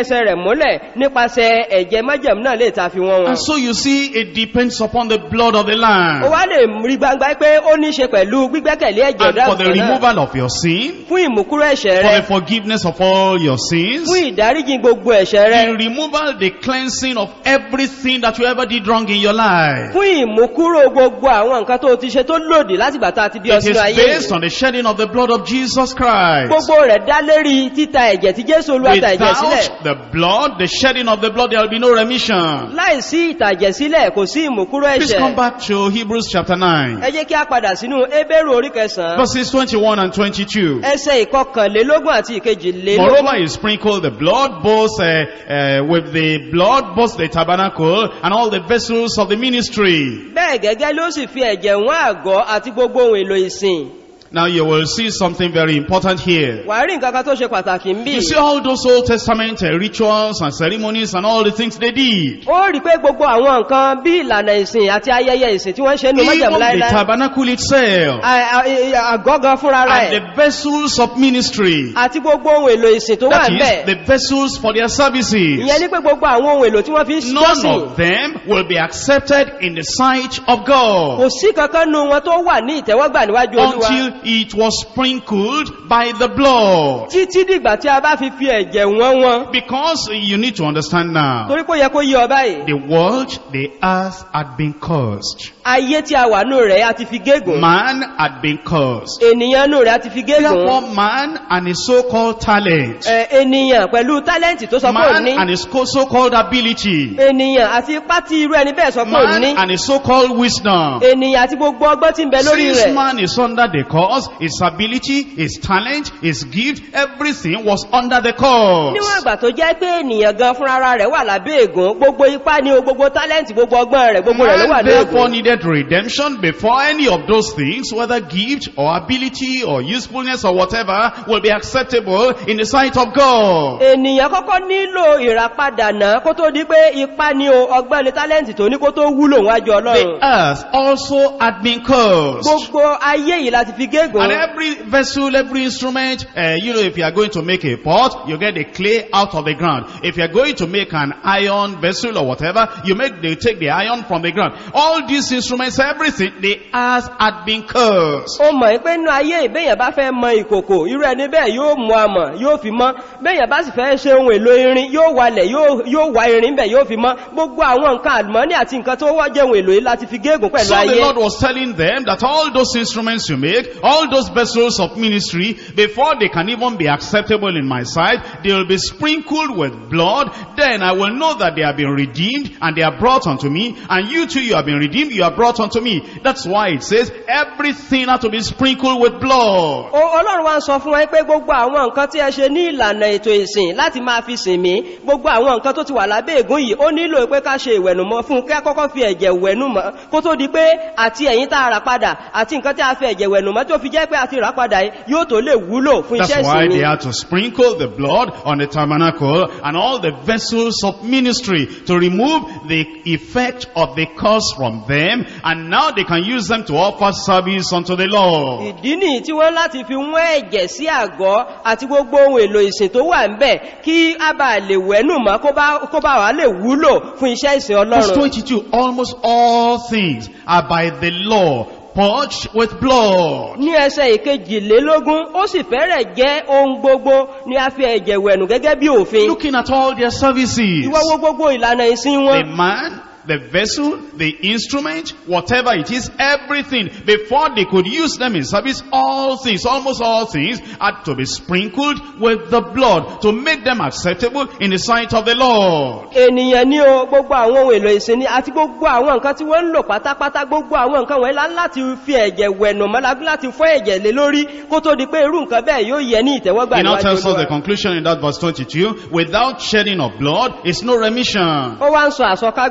múlẹ̀ nípasẹ̀ ẹ̀jẹ̀ májẹ̀mú náà lè ta fi wọ́n wọn And so you see, it depends upon the blood of the ó Lamb. wá lè rí gbangba pé ó ní ṣe pẹ̀lú gbígbẹ́kẹ̀lé ẹ̀jẹ̀ And for the ọ̀dọ́ àgùntàn náà removal of your sin, fún ìmúkúrò ẹ̀ṣẹ̀ for rẹ the forgiveness of all your sins, fún ìdáríjì gbogbo ẹ̀ṣẹ̀ rẹ the removal, the cleansing of everything that you ever did wrong in your life. fún ìmúkúrò gbogbo àwọn nǹkan tó ti ṣe tó lòdì láti gbàtà àti bí It ọsínú is ayé based on the shedding of the blood of Jesus Christ. gbogbo rẹ̀ dá lérí títa ẹ̀jẹ̀ tí jésù olúwa ta ẹ̀jẹ̀ sílẹ̀ Without the blood, the shedding of the blood, there will be no remission. láìsí ìtàjẹ̀ sílẹ̀ kò sí ìmúkúrò Please come ẹ̀ṣẹ̀ back to Hebrews chapter 9, ẹ jẹ́ kí a padà sínú ébérù orí kẹsàn-án verses 21 and 22. ẹsẹ̀ ìkọkànlélógún àti ìkejìlélógún Moreover, he sprinkled the blood, both uh, uh, with the blood, both the tabernacle and all the vessels of the ministry. bẹ́ẹ̀ gẹ́gẹ́ ló sì fi ẹ̀jẹ̀ wọ́n àgọ́ àti gbogbo ohun èlò ìsìn Now you will see something very important here. wà á rí nǹkan kan tó ṣe pàtàkì ń bì You see all those Old Testament uh, rituals and ceremonies and all the things they did. ó rí pé gbogbo àwọn nǹkan bí ìlànà ìsìn àti ayẹyẹ ìsìn tí wọ́n ṣe nínú Even májẹ̀mú the láíláí tabernacle itself À- à- àgọ́gan fúnra and rẹ̀ the vessels of ministry. àti gbogbo ohun èlò ìsìn tó wà That ń is, bẹ̀ the vessels for their services. ìyẹn ní pé gbogbo àwọn ohun èlò tí wọ́n fi ń None jọ́sìn of them will be accepted in the sight of God. kò sí kankan nu wọn tó wà ní ìtẹ́wọ́gbà níwájú olúwa until it was sprinkled by the blood. títí dìgbà tí a bá fi fi ẹ̀jẹ̀ wọ́n wọn Because you need to understand now, torí kó yẹ kó yí ọ báyìí the world, the earth had been cursed. ayé tí a wà nù rẹ̀ a ti fi gégùn Man had been cursed. ènìyàn nù rẹ̀ a ti fi gégùn Therefore, man and his so-called talent, Ẹ, ènìyàn pẹ̀lú tálẹ́ǹtì tó sọ pé ò man ní and his co- so-called ability, ènìyàn àti ipá tí irú ẹni bẹ́ẹ̀ sọ pé ò man ní and his so-called wisdom. ènìyàn àti gbogbo ọgbọ́n tí ń bẹ lórí Since rẹ̀ man is under the curse, his ability, his talent, his gift, everything was under the curse. níwọ̀n ìgbà tó jẹ́ pé ènìyàn gan fúnra rẹ̀ wà lábẹ́ ègún gbogbo ipá ni o gbogbo tálẹ́ǹtì gbogbo ọgbọ́n rẹ̀ gbogbo rẹ̀ ló wà Man ní therefore ègún needed redemption before any of those things, whether gift or ability or usefulness or whatever, will be acceptable in the sight of God. ènìyàn kọ́kọ́ nílò ìràpadà náà kó tó di pé ipá ni o ọgbọ́n ni tálẹ́ǹtì tó ní kó tó wúlò wájú The ọlọ́run earth also had been cursed. gbogbo ayé yìí láti fi gégùn And every vessel, every instrument, uh, you know, if you are going to make a pot, you get the clay out of the ground. If you are going to make an iron vessel or whatever, you make, they take the iron from the ground. All these instruments, everything, the earth had been cursed. ó mọ̀ pé nínú ayé ìbéèyàn bá fẹ́ mọ ìkòkò irú ẹni bẹ́ẹ̀ yóò mú amọ̀ yóò fi mọ́ béèyàn bá sì fẹ́ ṣe ohun èlò irin yóò walẹ̀ yóò- yóò wá irin bẹ̀ yóò fi mọ́ gbogbo àwọn nǹkan àlùmọ́nì àti nǹkan tó wọ́ jẹ́ ohun èlò yìí láti fi gégùn pẹ̀lú So the ayé Lord was telling them that all those instruments you make, all those vessels of ministry, before they can even be acceptable in my sight, they will be sprinkled with blood. Then I will know that they have been redeemed and they are brought unto me. And you too, you have been redeemed, you are brought unto me. That's why it says everything had to be sprinkled with blood. O- ọlọ́run wá ń sọ fún wọn pé gbogbo àwọn nǹkan tí ẹ ṣe ní ìlànà ètò ìsìn láti máa fi sìn mí gbogbo àwọn nǹkan tó ti wà lábẹ́ ègún yìí ó nílò pé ká ṣe ìwẹ̀nùmọ́ fún kí a kọ́kọ́ fi ẹ̀jẹ̀ wẹ̀nùmọ́ kó tó di pé àti ẹ̀yìn tá a rà padà àti nǹkan tí a fi ẹ̀jẹ̀ wẹ̀nùmọ́ tó fi jẹ́ pé a ti rà padà yìí yóò tó lè wúlò fún That's iṣẹ́ why ìsìn mi they had to sprinkle the blood on the tabernacle and all the vessels of ministry to remove the effect of the curse from them. And now they can use them to offer service unto the Lord. ìdí nìyí tí wọ́n láti fi wọ́n ẹ̀jẹ̀ sí àgọ́ àti gbogbo ohun èlò ìsìn tó wà ń bẹ̀ kí a bá lè wẹ̀nùmọ́ kó bá kó bá wà lè wúlò fún iṣẹ́ ìsìn Verse ọlọ́run 22, almost all things are by the law purged with blood. ní ẹsẹ̀ ìkejìlélógún ó sì fẹ́rẹ̀ jẹ́ ohun gbogbo ní a fi ẹ̀jẹ̀ wẹ̀nù gẹ́gẹ́ bí òfin Looking at all their services. ìwọ́wọ́ gbogbo ìlànà ìsìn The wọn man, the vessel, the instrument, whatever it is, everything, before they could use them in service, all things, almost all things, had to be sprinkled with the blood to make them acceptable in the sight of the Lord. ènìyàn ní o gbogbo àwọn ohun èlò ìsìn ni àti gbogbo àwọn nǹkan tí wọ́n ń lò pátápátá gbogbo àwọn nǹkan wọ̀nyí lá láti fi ẹ̀jẹ̀ wẹ̀nù mọ́lábí láti fọ́ ẹ̀jẹ̀ lé lórí kó tó di pé irú nǹkan bẹ́ẹ̀ yóò yẹ ní ìtẹ́wọ́gbà He now níwájú tells us the Olúwa. conclusion in that verse 22, without shedding of blood is no remission. ó wá ń sọ àsọkágbá ní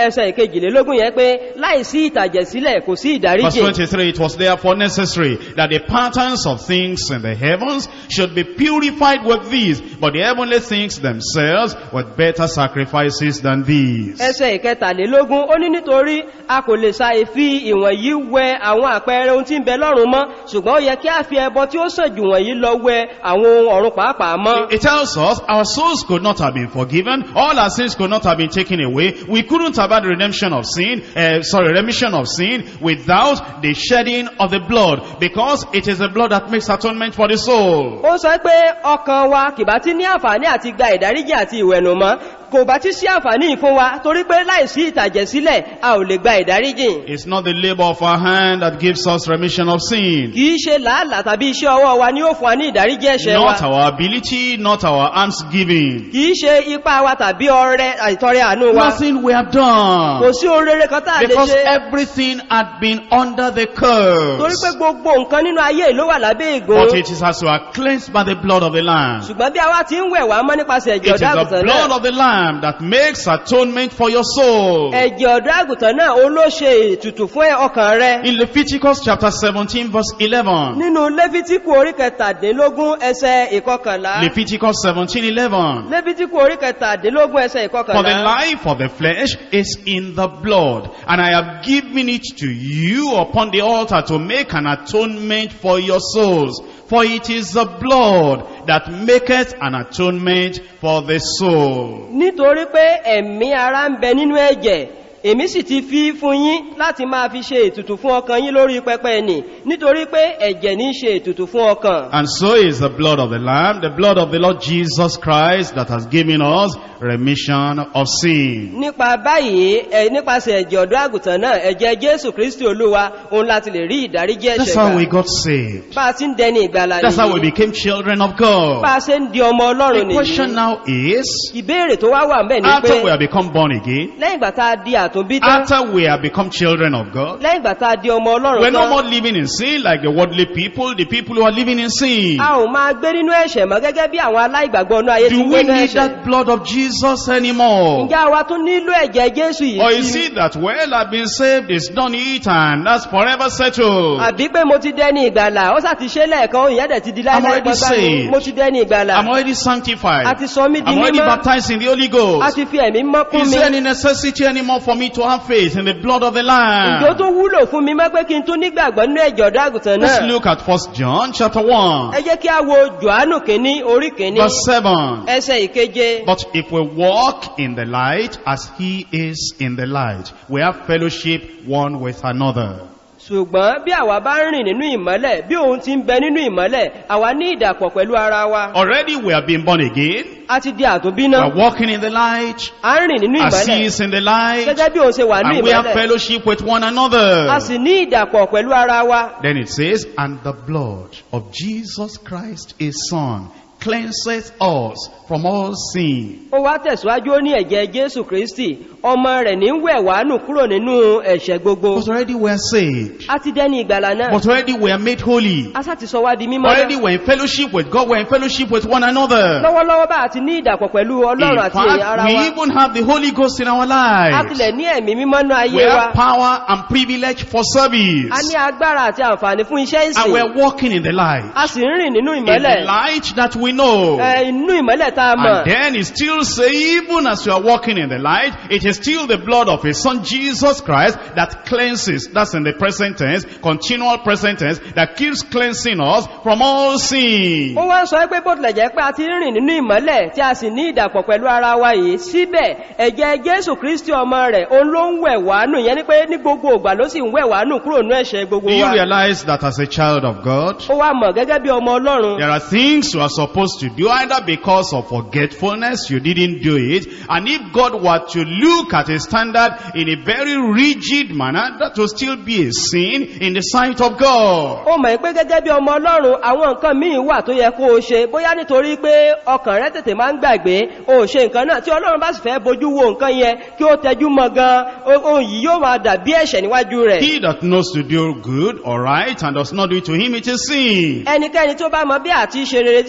ẹsẹ̀ ìkejìlélógún yẹn pé láìsí ìtàjẹ̀sílẹ̀ kò sí Verse ìdáríjì 23, it was therefore necessary that the patterns of things in the heavens should be purified with these, but the heavenly things themselves with better sacrifices than these. ẹsẹ̀ ìkẹtàlélógún ó ní nítorí a kò lè sa ìfi ìwọ̀n yìí wẹ àwọn àpẹẹrẹ ohun tí ń bẹ lọ́run mọ́ ṣùgbọ́n ó yẹ kí a fi ẹbọ tí ó sàn jù wọ̀nyí lọ wẹ àwọn ohun ọ̀run pàápàá mọ́ It tells us our souls could not have been forgiven, all our sins could not have been taken away, we couldn't have had redemption of sin, uh, sorry, remission of sin without the shedding of the blood, because it is the blood that makes atonement for the soul. ó sọ pé ọkàn wa kìbá tí ní àǹfààní àti gba ìdáríjì àti ìwẹ̀nùmọ́ kò bá tí sí àǹfààní yìí fún wa torí pé láìsí ìtàjẹ̀sílẹ̀ a ò lè gba ìdáríjì It's not the labor of our hand that gives us remission of sin. kìí ṣe làálàá tàbí iṣẹ́ ọwọ́ wa ni ó fún wa ní ìdáríjì ẹ̀ṣẹ̀ wa Not our ability, not our hands giving. kìí ṣe ipá wa tàbí ọrẹ àìtọrẹ àánú wa Nothing we have kò done. sí ohun rere kan tá a lè Because ṣe everything had been under the torí pé curse. gbogbo nǹkan nínú ayé yìí ló wà lábẹ́ ègò But it is as we are cleansed by the blood of the Lamb. ṣùgbọ́n bí àwa ti ń wẹ̀ wá mọ́ nípasẹ̀ It ẹ̀jẹ̀ is ọ̀dọ́ the àgùntàn blood náà of the Lamb that makes atonement for your soul. ẹ̀jẹ̀ ọ̀dọ́ àgùntàn náà ó ló ṣe ètùtù fún ọkàn rẹ In Leviticus chapter 17 verse 11. nínú lẹ́fítíkù orí kẹtàdínlógún ẹsẹ̀ ìkọkànlá Leviticus 17 11. lẹ́fítíkù orí kẹtàdínlógún ẹsẹ̀ For the ìkọkànlá life of the flesh is in the blood, and I have given it to you upon the altar to make an atonement for your souls. For it is the blood that maketh an atonement for the soul. nítorí pé ẹ̀mí ara ń bẹ nínú ẹ̀jẹ̀ èmi sì ti fi fún yín láti máa fi ṣe ètùtù fún ọkàn yín lórí pẹpẹ nì nítorí pé ẹ̀jẹ̀ ní í ṣe ètùtù fún ọkàn And so is the blood of the Lamb, the blood of the Lord Jesus Christ that has given us remission of sin. nípa báyìí ẹ nípasẹ̀ ẹ̀jẹ̀ ọ̀dọ́ àgùntàn náà ẹ̀jẹ̀ jésù kristi olúwa òun láti lè rí ìdáríjì That's ẹ̀ṣẹ̀ how we gbà got saved. bá a ti ń dẹni ìgbàlà That's how we nìyí became children of bá God. a ṣe ń di ọmọ ọlọ́run The question nìyí now is, ìbéèrè tó wá wà ń bẹ̀ ni pé after we have become born again, lẹ́yìn ìgbà tá a di àtúnbí tán after we have become children of God, lẹ́yìn ìgbà tá a di ọmọ we're ọlọ́run no tán more living in sin like the worldly people, the people who are living in sin. a ò máa gbé nínú ẹ̀ṣẹ̀ mọ́ gẹ́gẹ́ bí àwọn aláìgbàgbọ́ ọ̀nà ayé ti Do ń we gbé nínú need ẹ̀ṣẹ̀ that blood of Jesus anymore? ǹjẹ́ àwa tún nílò ẹ̀jẹ̀ jésù yìí Or is sí it that, well, I've been saved, it's done it, and that's forever settled? àbí pé mo ti dẹ́ni ìgbàlà ó sà ti ṣe lẹ́ẹ̀kan òun ìyẹ́dẹ̀ ti di I'm láìláì already gbọ́gbá ni saved. mo ti dẹ́ni ìgbàlà I'm already sanctified. a ti sọ mí di I'm already mímọ́ baptized in the Holy a Ghost. ti fi ẹ̀mí mọ́ kún Is mi there any necessity anymore for me to have faith in the blood of the ìjọ Lamb? tó wúlò fún mi mọ́ pé kí n tún nígbàgbọ́ nínú ẹ̀jẹ̀ ọ̀dọ́ àgùntàn Let's náà look at First John chapter 1, ẹ jẹ́ kí a wo johannu kìíní orí kìíní verse 7. ẹsẹ̀ ìkeje But if we walk in the light as he is in the light, we have fellowship one with another. ṣùgbọ́n bí àwa bá ń rìn nínú ìmọ́lẹ̀ bí òun ti ń bẹ nínú ìmọ́lẹ̀ àwa ní ìdàpọ̀ pẹ̀lú ara wa Already we have been born again. a ti di àtúnbí We náà are walking in the light a ń rìn nínú as he ìmọ́lẹ̀ is in the light. gẹ́gẹ́ bí òun ṣe wà nínú And we have ìmọ́lẹ̀ fellowship with one another. a sì ní ìdàpọ̀ pẹ̀lú ara wa Then it says, and the blood of Jesus Christ his son cleanseth us from all sin. ó wá tẹ̀síwájú ó ní ẹ̀jẹ̀ jésù kristi ọmọ rẹ̀ ní ń wẹ̀ wá nù kúrò nínú ẹ̀ṣẹ̀ gbogbo But already we are saved. a ti dẹ́ni ìgbàlà náà But already we are made holy. a sá ti sọ wá di mímọ́ Already náà we're in fellowship with God. We're in fellowship with one another. lọ́wọ́lọ́wọ́ bá a ti ní ìdàpọ̀ pẹ̀lú In ọlọ́run àti èyí fact, ara we wa even have the Holy Ghost in our a lives. tilẹ̀ ní ẹ̀mí mímọ́ náà We ayé wa have power and privilege for a service. ní agbára àti àǹfààní fún iṣẹ́ And ìsìn we're walking in the light. a sì ń rìn nínú In the ìmọ́lẹ̀ light that we know. ẹ, inú ìmọ́lẹ̀ tá a mọ̀ And then it still say, even as you are walking in the light, it is still the blood of his son Jesus Christ that cleanses. That's in the present tense, continual present tense, that keeps cleansing us from all sin. ó wá ń sọ pé bó tilẹ̀ jẹ́ pé a ti ń rìn nínú ìmọ́lẹ̀ tí a sì ní ìdàpọ̀ pẹ̀lú ara wa yìí síbẹ̀ ẹ̀jẹ̀ jésù kristi ọmọ rẹ̀ òun ló ń wẹ̀ wá nù yẹn ni pé ní gbogbo ògbà ló sì ń wẹ̀ wá nù kúrò nú ẹ̀ṣẹ̀ gbogbo Do you wa realize that as a child of God, ó wá mọ̀ gẹ́gẹ́ bí ọmọ ọlọ́run there are things you are supposed to do either because of forgetfulness, you didn't do it, and if God were to look at a standard in a very rigid manner, that will still be a sin in the sight of God. ó mọ̀ pé gẹ́gẹ́ bí ọmọ ọlọ́run àwọn nǹkan míì wà tó yẹ kó o ṣe bóyá nítorí pé ọkàn rẹ tètè máa ń gbàgbé o ò ṣe nǹkan náà tí ọlọ́run bá sì fẹ́ bójú wo nǹkan yẹn kí ó tẹjú mọ́ gan ohun yìí yóò máa dàbí ẹ̀ṣẹ̀ níwájú rẹ̀ He that knows to do good or right and does not do it to him, it is sin. ẹnikẹ́ni tó bá mọ bí àti ṣe rere tí kò ṣe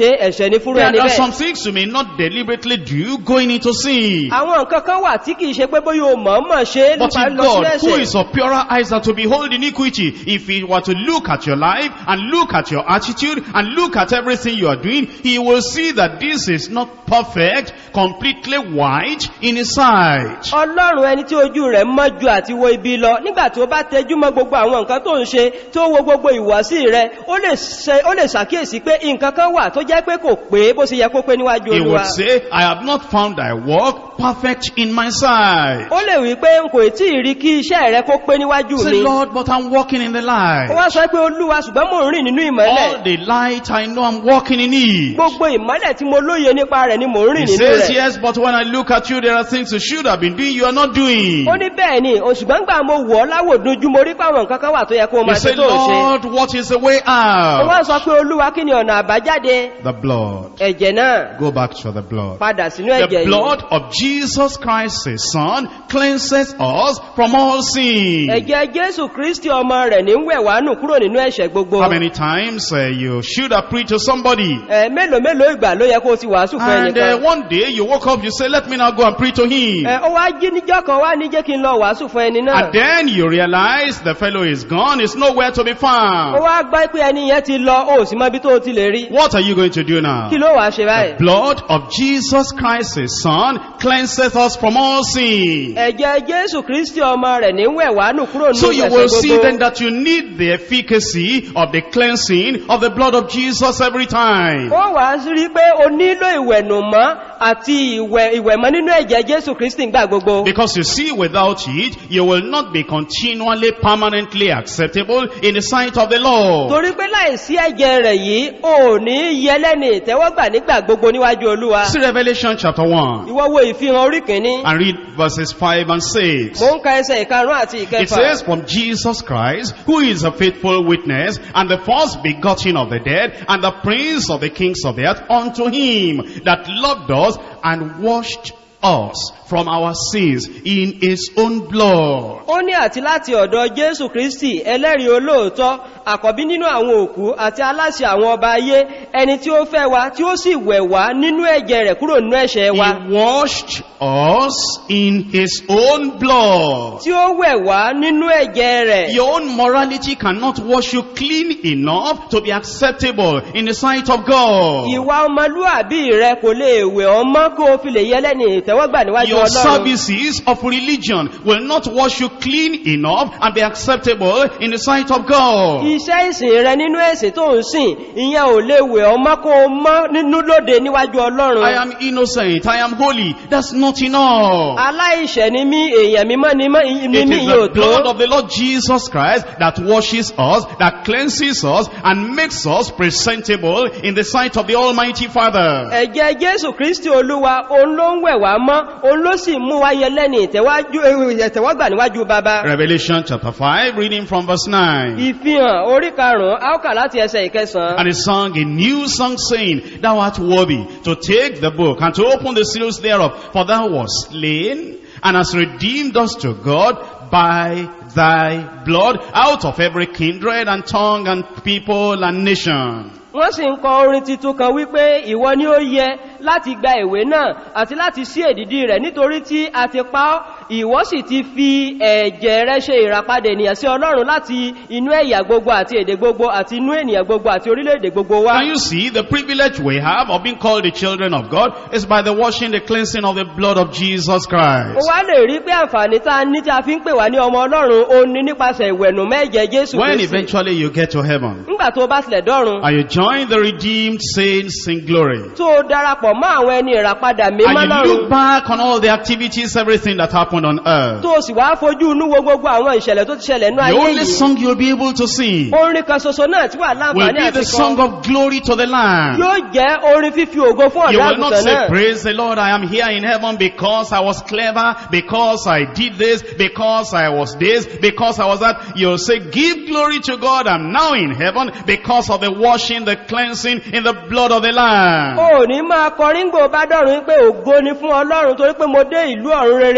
pé ẹ̀ṣẹ̀ ní fúnrú There ẹni are some bẹ́ẹ̀ things you may not deliberately do going into sin. àwọn nǹkan kan wà tí kìí ṣe pé bóyá o mọ̀ọ́mọ̀ ṣe But nípa if lọ sí God, who ẹ̀ṣẹ̀ is of purer eyes than to behold iniquity, if he were to look at your life and look at your attitude and look at everything you are doing, he will see that this is not perfect, completely white in his sight. ọlọ́run ẹni tí ojú rẹ̀ mọ́ ju àti wo ibi lọ nígbà tí ó bá tẹjú mọ́ gbogbo àwọn nǹkan tó ń ṣe tó wo gbogbo ìwọ̀sí rẹ̀ ó lè ṣe- ó lè ṣàkíyèsí pé nǹkan kan wà tó jẹ́ pé kò pé bó ṣe yẹ kó pé níwájú He olúwa would say, I have not found thy work perfect in my sight. ó lè wí pé n kò tí ì rí kí iṣẹ́ rẹ kó pé níwájú Say, mi Lord, but I'm walking in the ó light. wá sọ pé olúwa ṣùgbọ́n mò ń rìn nínú ìmọ́lẹ̀ All the light I know I'm walking in it. gbogbo ìmọ́lẹ̀ tí mo lóye nípa rẹ̀ ni mò ń He rìn nínú says, rẹ̀ yes, but when I look at you, there are things you should have been doing, you are not doing. ó ní bẹ́ẹ̀ ni o ṣùgbọ́n gbà mo wọ̀ ọ́ láwòdúnjú mo rí páwọn nǹkan kan wà tó yẹ kó o You máa say, ṣe tó ń ṣe Lord, what is the way ó wá out? sọ pé olúwa kí ni ọ̀nà àbájáde The blood. ẹ̀jẹ̀ náà Go back to the blood. padà sínú The ẹ̀jẹ̀ yìí blood of Jesus Christ, his son, cleanses us from all sin. ẹ̀jẹ̀ jésù kristi ọmọ rẹ̀ ní ń wẹ̀ wá nù kúrò nínú ẹ̀ṣẹ̀ gbogbo How many times uh, you should have preached to somebody ẹ̀ mélòó mélòó ìgbà ló yẹ kó o ti wàásù fún and uh, ẹnìkan one day you woke up, you say, let me now go and preach to him. ẹ̀ ó wá jí níjọ́ kan wá ní jẹ́ kí n lọ wàásù fún ẹni náà And then you realize the fellow is gone, is nowhere to be ó found. wá gbá pé ẹni yẹn ti lọ ó sì mọ ibi tó o ti lè rí What are you going to do now? kí ló wàá ṣe The báyìí blood of Jesus Christ, his son, cleanseth us from all sin. ẹ̀jẹ̀ jésù kristi ọmọ rẹ̀ ní ń wẹ̀ wá nù kúrò So nínú you ẹ̀ṣẹ̀ will see then gbogbo that you need the efficacy of the cleansing of the blood of Jesus every time. ó wàá rí pé o nílò ìwẹ̀nùmọ́ àti ìwẹ̀ ìwẹ̀mọ́ nínú ẹ̀jẹ̀ jésù kristi gbà gbogbo Because you see, without it, you will not be continually, permanently acceptable in the sight of the Lord. torí pé láìsí ẹ̀jẹ̀ rẹ̀ yìí o ò ní yẹlẹ́ni ìtẹ́wọ́gbà nígbà gbogbo níwájú olúwa See Revelation chapter 1 ìwọ wo ìfihàn orí kìíní and read verses 5 and 6. mo ń ka ẹsẹ̀ ìkarùn àti It ìkẹfà says, from Jesus Christ, who is a faithful witness, and the first begotten of the dead, and the prince of the kings of the earth, unto him that loved us and washed us from our sins in his own blood. ó ní àti láti ọ̀dọ̀ jésù kristi ẹlẹ́rìí olóòótọ́ àkọ́bí nínú àwọn òkú àti aláṣẹ àwọn ọba ayé ẹni tí ó fẹ́ wa tí ó sì wẹ̀ wá nínú ẹ̀jẹ̀ rẹ̀ kúrò nínú ẹ̀ṣẹ̀ wa He washed us in his own blood. tí ó wẹ̀ wá nínú ẹ̀jẹ̀ rẹ̀ Your own morality cannot wash you clean enough to be acceptable in the sight of God. ìwà ọmọlúàbí rẹ kò lè wẹ̀ ọmọ kó o fi lè yẹlẹ́ni ìtẹ́wọ́gbà níwájú Your ọlọ́run services of religion will not wash you clean enough and be acceptable in the sight of God. iṣẹ́ ìsìn rẹ nínú ẹ̀sìn tó ń sìn ìyẹn ò lè wẹ̀ ọmọ kó o mọ́ nínú lóde níwájú ọlọ́run I am innocent, I am holy. That's not enough. aláìṣẹ̀ ni mí èèyàn mímọ́ ni mọ́- ni It mí is yóò the blood tó of the Lord Jesus Christ that washes us, that cleanses us, and makes us presentable in the sight of the Almighty Father. ẹ̀jẹ̀ jésù kristi olúwa òun ló ń wẹ̀ wá mọ́ òun ló sì mú wa yẹlẹ́ni ìtẹ́wájú- ìtẹ́wọ́gbà níwájú baba Revelation chapter 5, reading from verse 9. ìfihàn orí karùn-ún áùkà láti ẹsẹ̀ ìkẹsàn-án And he sung a new song saying, Thou art worthy to take the book and to open the seals thereof, for thou wast slain and hast redeemed us to God by thy blood out of every kindred and tongue and people and nation. wọ́n sì ń kọ orin titun kan wípé ìwọ ni ó yẹ láti gba ìwé náà àti láti sí èdìdí rẹ̀ nítorí tí a ti pa ọ́ ìwọ sì ti fi ẹ̀jẹ̀ rẹ ṣe ìràpadà ènìyàn sí ọlọ́run láti inú ẹ̀yà gbogbo àti èdè gbogbo àti inú ènìyàn gbogbo àti orílẹ̀-èdè gbogbo wá Can you see the privilege we have of being called the children of God is by the washing, the cleansing of the blood of Jesus ó Christ. wá lè rí pé àǹfààní tá a ní tí a fi ń pè wá ní ọmọ ọlọ́run ó ní nípasẹ̀ ìwẹ̀nù mẹ́jẹ jésù When kristi eventually you get to heaven nígbà tó bá tilẹ̀ dọ́run and you join the redeemed saints in glory, tó o darapọ̀ mọ́ àwọn ẹni ìràpadà mímọ́ And you lọ́run look back on all the activities, everything that happened on earth. tó o sì wá fojú inú wo gbogbo àwọn ìṣẹ̀lẹ̀ tó ti ṣẹlẹ̀ ní The ayé only yìí song you'll be able to sing orin kan ṣoṣo náà tí wà will láǹfààní be the àti song kan of glory to the Lamb. yóò jẹ́ orin fífi ògo fún You ọ̀dọ́ will not àgùntàn say, náà praise the Lord, I am here in heaven because I was clever, because I did this, because I was this, because I was that. You'll say, give glory to God, I'm now in heaven because of the washing, the cleansing in the blood of the Lamb. o ò ní máa kọrin gbò bá dọ̀run pé ògo ni fún ọlọ́run torí pé mo dé ìlú ọ̀run rere nípa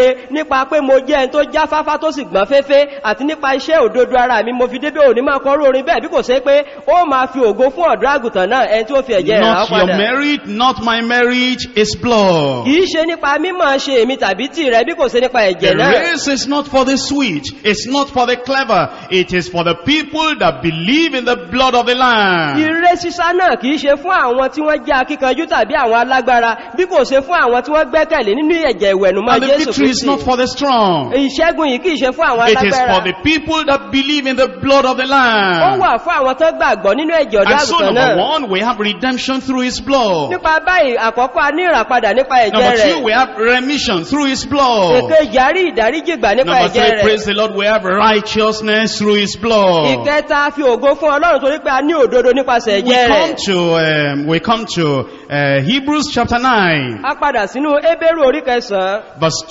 nípa pé mo jẹ́ ẹni tó jáfáfá tó sì gbọ́n féfé àti nípa iṣẹ́ òdodo ara mi mo fi débé òní máa kọrú orin bẹ́ẹ̀ bí kò ṣe pé ó máa fi ògo fún ọ̀dọ́ àgùntàn náà ẹni tí ó fi ẹ̀jẹ̀ rẹ̀ rà Not your padà merit, not my merit, is blood. kìí ṣe nípa mímọ̀ ṣe èmi tàbí tì rẹ bí kò ṣe nípa The ẹ̀jẹ̀ náà race is not for the sweet, it's not for the clever, it is for the people that believe in the blood of the Lamb. Ire sísá náà kìí ṣe fún àwọn tí wọ́n jẹ́ akíkanjú tàbí àwọn alágbára bí kò ṣe fún àwọn tí wọ́n gbẹ́kẹ̀lé nínú ẹ̀jẹ̀ ìwẹ̀nùmọ́ And the Jésù victory is Kristi. not for the strong, Ìṣẹ́gun yìí kìí ṣe fún àwọn it is for alágbára. the people that believe in the blood of the Ó Lamb. wà fún àwọn tó gbàgbọ́ nínú ẹ̀jẹ̀ ọ̀dọ́ And so àgùntàn number náà. one, we have redemption through his blood. Nípa báyìí, àkọ́kọ́ a ní ìràpadà nípa ẹ̀jẹ̀ Number two, rẹ̀. we have remission through his blood. Èkejì, a rí ìdáríjì gbà nípa Number ẹ̀jẹ̀ three, rẹ̀. praise the Lord, we have righteousness through his blood. Ìkẹta, a fi ògo fún Ọlọ́run torí pé a ní òdodo nípasẹ̀ We ẹ̀jẹ̀ come rẹ̀. to, um, we come to uh, Hebrews chapter 9, A padà sínú Ébérù orí kẹsàn-án. verse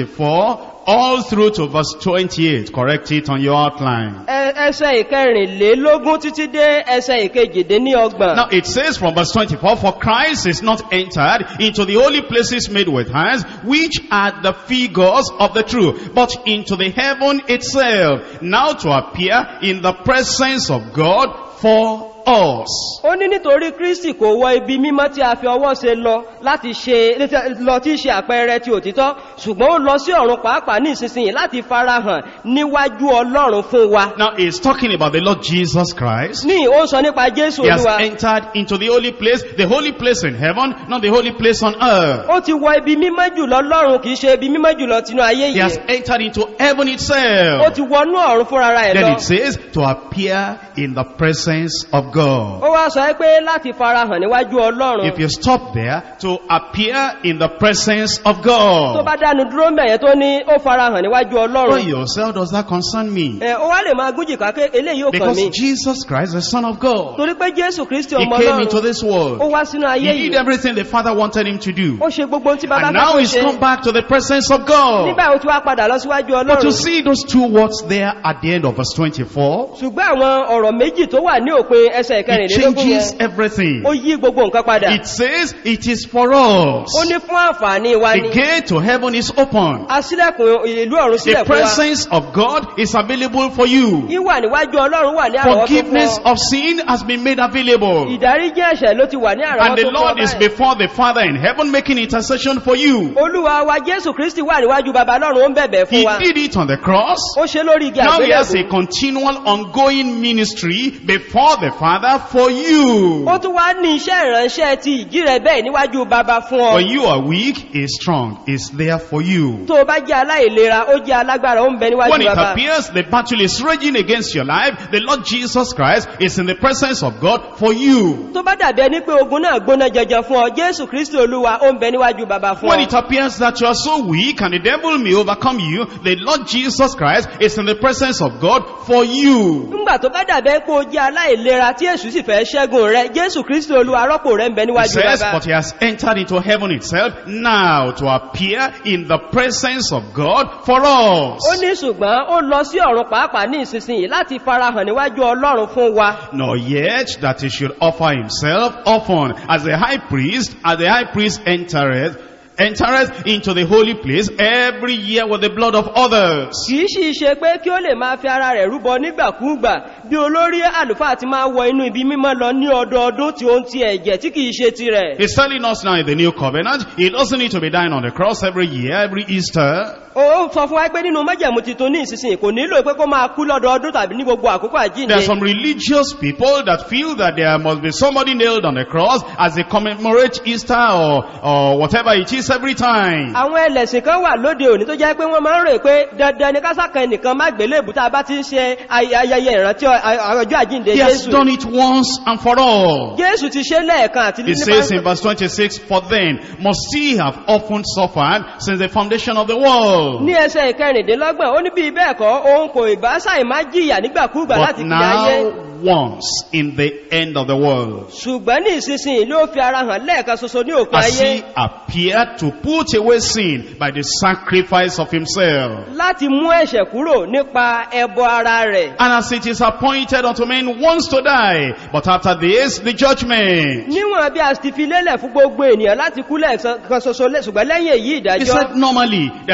24, all through to verse 28. Correct it on your outline. Ẹ- Ẹsẹ̀ ìkẹrìnlélógún títí dé ẹsẹ̀ ìkejìdínlọ́gbọ̀n. Now it says from verse 24, For Christ is not entered into the holy places made with hands, which are the figures of the true, but into the heaven itself, now to appear in the presence of God for us. ó ní nítorí kristi kò wọ ibi mímọ́ tí a fi ọwọ́ ṣe lọ láti ṣe lọ tí í ṣe àpẹẹrẹ ti òtítọ́ ṣùgbọ́n ó lọ sí ọ̀run pàápàá ní ìsinsìnyí láti farahàn níwájú ọlọ́run fún wa Now he's talking about the Lord Jesus Christ. ní ó sọ nípa jésù He has olúwa entered into the holy place, the holy place in heaven, not the holy place on earth. ó ti wọ ibi mímọ́ jùlọ lọ́run kìí ṣe ibi mímọ́ jùlọ tinú ayé He has yìí entered into heaven ó itself. ti wọnú ọ̀run fúnra rẹ̀ Then lọ it says to appear in the presence of God. ó wá sọ pé láti farahàn níwájú ọlọ́run If you stop there, to appear in the presence of tó God. bá dánu dúró mẹ́yẹn tó ní ó farahàn níwájú Why ọlọ́run yourself does that concern me? ẹ ó wá lè máa gúnjì ká pé eléyìí ò kàn Because mí Jesus Christ, the Son of God, torí pé jésù kristi He ọmọ came into ọlọ́run this ó world. wá sínú ayé He did yìí everything the Father wanted him to do. ó ṣe gbogbo ohun tí bàbá And fẹ́ now kó he's ṣe come back to the presence of God. nígbà ó ti wá padà lọ síwájú But you ọlọ́run see those two words there at the end of verse 24, ṣùgbọ́n àwọn ọ̀rọ̀ méjì tó wà ní òpin ẹsẹ̀ it ìkẹrìnlélógún changes yẹn everything. ó yí gbogbo nǹkan padà It says it is for us. ó ní fún àǹfààní wa The ni gate to heaven is open. asílẹ̀kùn ìlú ọ̀run The sílẹ̀ fún wa presence of God is available for you. ìwà níwájú ọlọ́run wà ní àrọ́wọ́tó fún Forgiveness ọ of sin has been made available. ìdáríjì ẹ̀ṣẹ̀ ló ti wà ní And àrọ́wọ́tó the fún ọ Lord is báyìí. before the Father in heaven making intercession for you. olúwa wa jésù kristi wà níwájú baba lọ́run ó ń bẹ̀bẹ̀ He fún wa did it on the cross. ó ṣe lórí igi Now he has a àgbélẹ̀kùn continual ongoing ministry before the Father for you. ó tún wá ní iṣẹ́ ìránṣẹ́ ti ìjí rẹ̀ bẹ́ẹ̀ níwájú baba fún ọ When you are weak, he is strong. Is there for you. tó o bá jẹ́ aláìlera ó jẹ́ alágbára ó ń bẹ When níwájú it baba appears the battle is raging against your life, the Lord Jesus Christ is in the presence of God for you. tó bá dàbí ẹni pé ogun náà gbóná jẹjẹ fún ọ jésù kristi olúwa ó ń bẹ níwájú baba fún When ọ it appears that you are so weak and the devil may overcome you, the Lord Jesus Christ is in the presence of God for you. nígbà tó bá dàbí ẹni pé o jẹ́ aláìlera tí èṣù sì fẹ́ ṣẹ́gun rẹ jésù kristi olúwa rọ́pò rẹ ń bẹ It níwájú says, baba but he has entered into heaven itself now to appear in the presence of God for ó us. ní ṣùgbọ́n ó lọ sí ọ̀run pàápàá ní ìsinsìnyí láti farahàn níwájú ọlọ́run fún wa Nor yet that he should offer himself often as the high priest, as the high priest entereth, entereth into the holy place every year with the blood of others. kìí sì ṣe pé kí ó lè máa fi ara rẹ̀ rúbọ nígbàkúùgbà bí olórí àlùfáà ti máa wọ inú ibi mímọ́ lọ ní ọdọọdún tí ó ń ti ẹ̀jẹ̀ tí kìí ṣe tirẹ̀ He's telling us now in the new covenant, he doesn't need to be dying on the cross every year, every Easter. ó sọ fún wa pé nínú májẹ̀mú titun ní ìsinsìnyí kò nílò pé kó máa kú lọ́dọọdún tàbí ní gbogbo àkókò àjíǹde There are some religious people that feel that there must be somebody nailed on the cross as they commemorate Easter or, or whatever it is every time. àwọn ẹlẹ́sìn kan wà lóde òní tó jẹ́ pé wọ́n máa ń rò pé dandan ni kásákan ẹnìkan má gbélébù tá a bá ti ń ṣe ay- ayẹyẹ ìrántí ọ- ay- ọjọ́ àjíǹde He has jésù done it once and for all. jésù ti ṣe lẹ́ẹ̀kan àti It says in verse 26, For then must he have often suffered since the foundation of the world. ní ẹsẹ̀ ìkẹrìndínlọ́gbọ̀n ó ní bí bẹ́ẹ̀ kọ́ òun kò ìbá ṣàì má jìyà nígbàkúùgbà But láti fi ayé now once in the end of the world. ṣùgbọ́n ní ìsinsìnyí ló fi ara hàn lẹ́ẹ̀kan ṣoṣo ní òpin As ayé he appeared to put away sin by the sacrifice of himself. láti mú ẹ̀ṣẹ̀ kúrò nípa ẹbọ ara rẹ̀ And as it is appointed unto men once to die, but after this the judgment. níwọ̀n bí a ti fi lélẹ̀ fún gbogbo ènìyàn láti kú lẹ́ẹ̀kan ṣoṣo lẹ́- ṣùgbọ́n lẹ́yìn èyí He ìdájọ́ said normally there is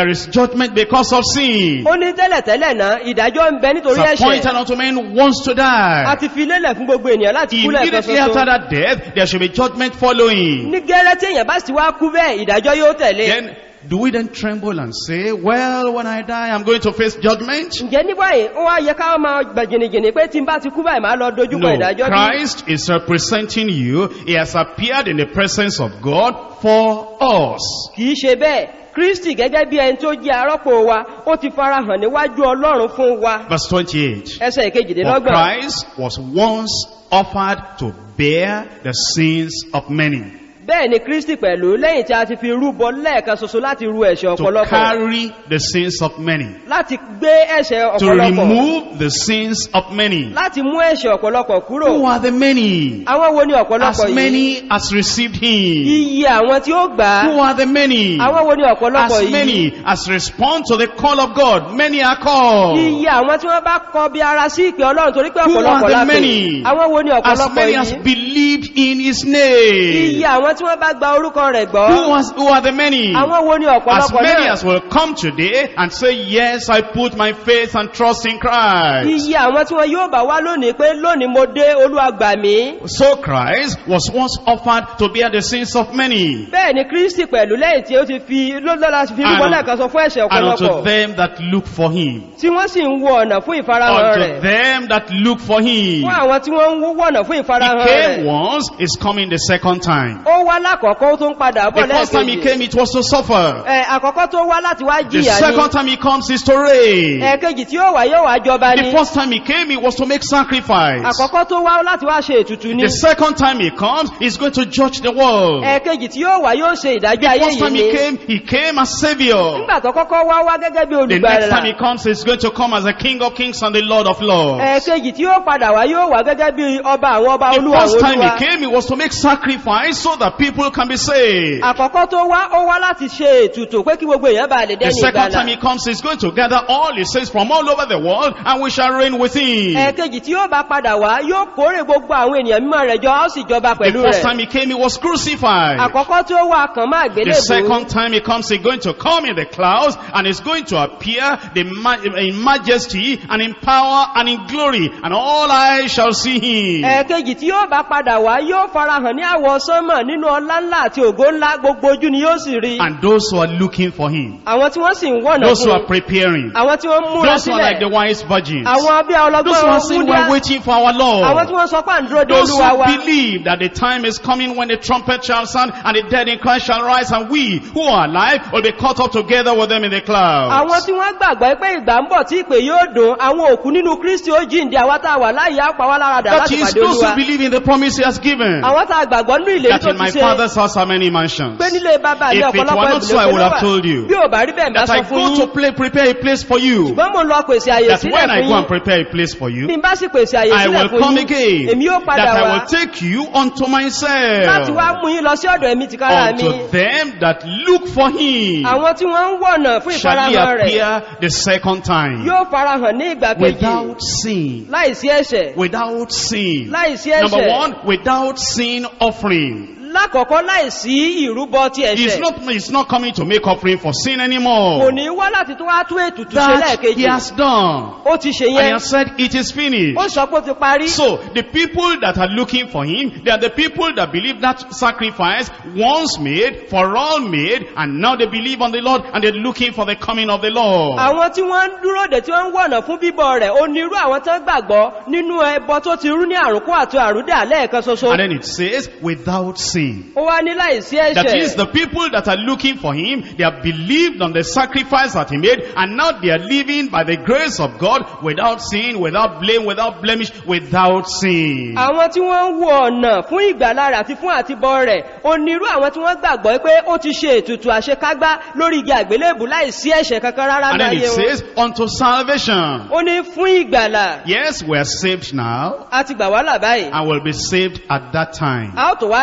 judgment because of sin. ó ní tẹ́lẹ̀tẹ́lẹ̀ náà ìdájọ́ ń bẹ nítorí It's appointed ẹ̀ṣẹ̀ unto men once to a die. ti fi lélẹ̀ fún gbogbo ènìyàn láti kú lẹ́ẹ̀kan Immediately after ṣoṣo that death, there should be judgment following. ní gẹ́rẹ́ tí èèyàn bá sì wá kú bẹ́ẹ̀ ìdájọ́ yóò tẹ̀lé Then, do we then tremble and say, well, when I die, I'm going to face judgment? ǹjẹ́ ní báyìí ó wá yẹ ká máa gbà jìnnìjìnnì pé tí n bá ti kú báyìí máa lọ dojúkọ No, ìdájọ́ bí Christ is representing you. He has appeared in the presence of God for us. kìí ṣe bẹ́ẹ̀ kristi gẹ́gẹ́ bí ẹni tó jẹ́ arọ́pò wa ó ti farahàn níwájú ọlọ́run fún wa Verse 28. ẹsẹ̀ For ìkejìdínlọ́gbọ̀n Christ was once offered to bear the sins of many, bẹ́ẹ̀ ni kristi pẹ̀lú lẹ́yìn tí a ti fi rúbọ lẹ́ẹ̀kan ṣoṣo láti ru ẹ̀ṣẹ̀ to ọ̀pọ̀lọpọ̀ carry the sins of many, láti gbé ẹ̀ṣẹ̀ to ọ̀pọ̀lọpọ̀ remove the sins of many. láti mú ẹ̀ṣẹ̀ ọ̀pọ̀lọpọ̀ kúrò Who are the many? àwọn wo ni ọ̀pọ̀lọpọ̀ As yìí many as received him. iye àwọn tí ó gbà á Who are the many? àwọn wo ni ọ̀pọ̀lọpọ̀ As yìí many as respond to the call of God. Many are called. iye àwọn tí wọ́n bá kọ bí ara sí ìpè ọlọ́run torí pé Who ọ̀pọ̀lọpọ̀ are the lápè many? àwọn wo ni As ọ̀pọ̀lọpọ̀ many as yìí believed in his name. iye àwọn tí wọ́n bá gba orúkọ rẹ̀ gbọ́ Who, was, who are the many? àwọn wo ni As ọ̀pọ̀lọpọ̀ many náà as will come today and say, yes, I put my faith and trust in Christ. iye àwọn tí wọ́n yóò bá wá lónìí pé lónìí mo dé olúwa gbà mí So Christ was once offered to bear the sins of many. bẹ́ẹ̀ ni kristi pẹ̀lú lẹ́yìn tí ó ti fi lọ́lọ́lá fi rúbọ And- lẹ́ẹ̀kan sọ fún ẹ̀ṣẹ̀ And unto ọ̀pọ̀lọpọ̀ them that look for him. tí wọ́n sì ń wo ọ̀nà fún ìfarahàn Unto rẹ̀ them that look for him. fún àwọn tí wọ́n ń wọ̀nà fún He ìfarahàn came rẹ̀ once, is coming the second time. ó wá lákọ̀ọ́kọ́ ó tún padà bọ̀ The first time he lẹ́ẹ̀kejì came, it was to suffer. ẹ̀ àkọ́kọ́ tó wá láti wá The jìyà ni second time he comes is to reign. ẹ̀ẹ̀kejì tí ó wà yóò wá jọba The ni first time he came, it was to make sacrifice. àkọ́kọ́ tó wá láti wá ṣe ètùtù ni The second time he comes, he's going to judge the world. ẹ̀ẹ̀kejì tí ó wà yóò ṣe ìdájọ́ The ayé first yìí time ni he came, he came as savior. nígbà tó kọ́kọ́ wá wá gẹ́gẹ́ bí The next time he olùgbàlà comes, he's going to come as the King of Kings and the Lord of Lords. ẹ̀ẹ̀kejì tí ó padà wá yóò wá gẹ́gẹ́ bí ọba àwọn ọba The olúwa first àwọn time olúwa he came, it was to make sacrifice so that people can be saved. àkọ́kọ́ tó wá ó wá láti ṣe ètùtù pé kí gbogbo èèyàn bá lè The dẹ́ni second time ìgbàlà he comes, he's going to gather all his saints from all over the world and we shall reign with him. ẹ̀ẹ̀kejì tí ó bá padà wá yóò kórè gbogbo àwọn ènìyàn mímọ́ rẹ̀ jọ á sì jọba The pẹ̀lú first rẹ̀ time he came, he was crucified. àkọ́kọ́ tí ó wá kàn máa The gbélébùú second time he comes, he's going to come in the clouds and he's going to appear the ma- in majesty and in power and in glory and all eyes shall see him. ẹ̀ẹ̀kejì tí yóò bá padà wá yóò farahàn ní àwọ̀ sánmọ̀ nínú ọlá ńlá àti ògo ńlá gbogbo ojú ni yóò sì rí And those who are looking for him, àwọn tí wọ́n sì ń wọ̀nà those who fún are preparing, àwọn tí wọ́n ń múra those who are like the sílẹ̀ wise virgins, àwọn bí those who ọlọ́gbọ́n are saying we're wúndíá waiting for our àwọn Lord, tí wọ́n sọ pé à ń dúró de those olúwa who wa believe that the time is coming when the trumpet shall sound and the dead in Christ shall rise and we who are alive will be caught up together with them in the àwọn clouds. tí wọ́n gbàgbọ́ pé ìgbà ń bọ̀ tí ìpè yóò dùn àwọn òkú nínú kristi ó jíǹde àwọn tá a wà láyé àpá wá láradà That láti is pàdé those olúwa who believe in the promise he has given. àwọn tá a gbàgbọ́ nínú ìlérí That tó in ti my ṣe father's house are many mansions. pé nílé bàbá ní If it were ọ̀pọ̀lọpọ̀ not so, I would have ìbùdókè told you. bí ò bá rí bẹ́ẹ̀ bá That I sọ fún go to yín play, prepare a place for you. ṣùgbọ́n mo ń lọ pèsè àyè That sílẹ̀ when I fún go and yín prepare a place for you, bí n bá sì pèsè àyè I sílẹ̀ will fún come yín again. èmi yóò padà That I wá will take you unto láti wá myself. mú yín lọ sí ọ̀dọ̀ ẹ̀mí tìkára mi Unto them that look for him àwọn tí wọ́n ń wọ̀nà fún shall he ìfarahàn rẹ̀ appear the second time. yóò farahàn ní ìgbà kejì Without sin. láìsí ẹ̀ṣẹ̀ Without sin. láìsí Number ẹ̀ṣẹ̀ one, without sin offering. lákọ̀ọ́kọ́ láìsí ìrúbọ ti He's ẹ̀ṣẹ̀ not, he's not coming to make offering for sin kò anymore. ní wá láti tó wá tún ètùtù ṣe That he lẹ́ẹ̀kejì has done. ó ti ṣe And he yẹn has said it is finished. ó sọ pé ó ti parí So, the people that are looking for him, they are the people that believe that sacrifice once made, for all made, and now they believe on the Lord, and they're looking for the coming of the Lord. àwọn tí wọ́n ń dúró dè tí wọ́n ń wọ̀nà fún bíbọ̀ rẹ̀ ó ní irú àwọn tó ń gbàgbọ́ nínú ẹbọ tó ti rú ní àrùnkú àti àrúdà lẹ́ẹ̀kan ṣoṣo And then it says, without sin. ó wá ní láìsí That is, ẹ̀ṣẹ̀ the people that are looking for him, they have believed on the sacrifice that he made, and now they are living by the grace of God without sin, without blame, without blemish, without sin. àwọn tí wọ́n ń wo ọ̀nà fún ìgbàlá rẹ̀ àti fún àtibọ̀ rẹ̀ ó ní irú àwọn tí wọ́n gbàgbọ́ pé ó ti ṣe ètùtù àṣekágbá lórí igi àgbélébù láìsí ẹ̀ṣẹ̀ kankan rárá And ní then ayé it wọn says, unto salvation. ó ní fún ìgbàlà Yes, we are saved now, a ti gbà wá là báyìí and will be saved at that time. a ó tó wá gbà wá là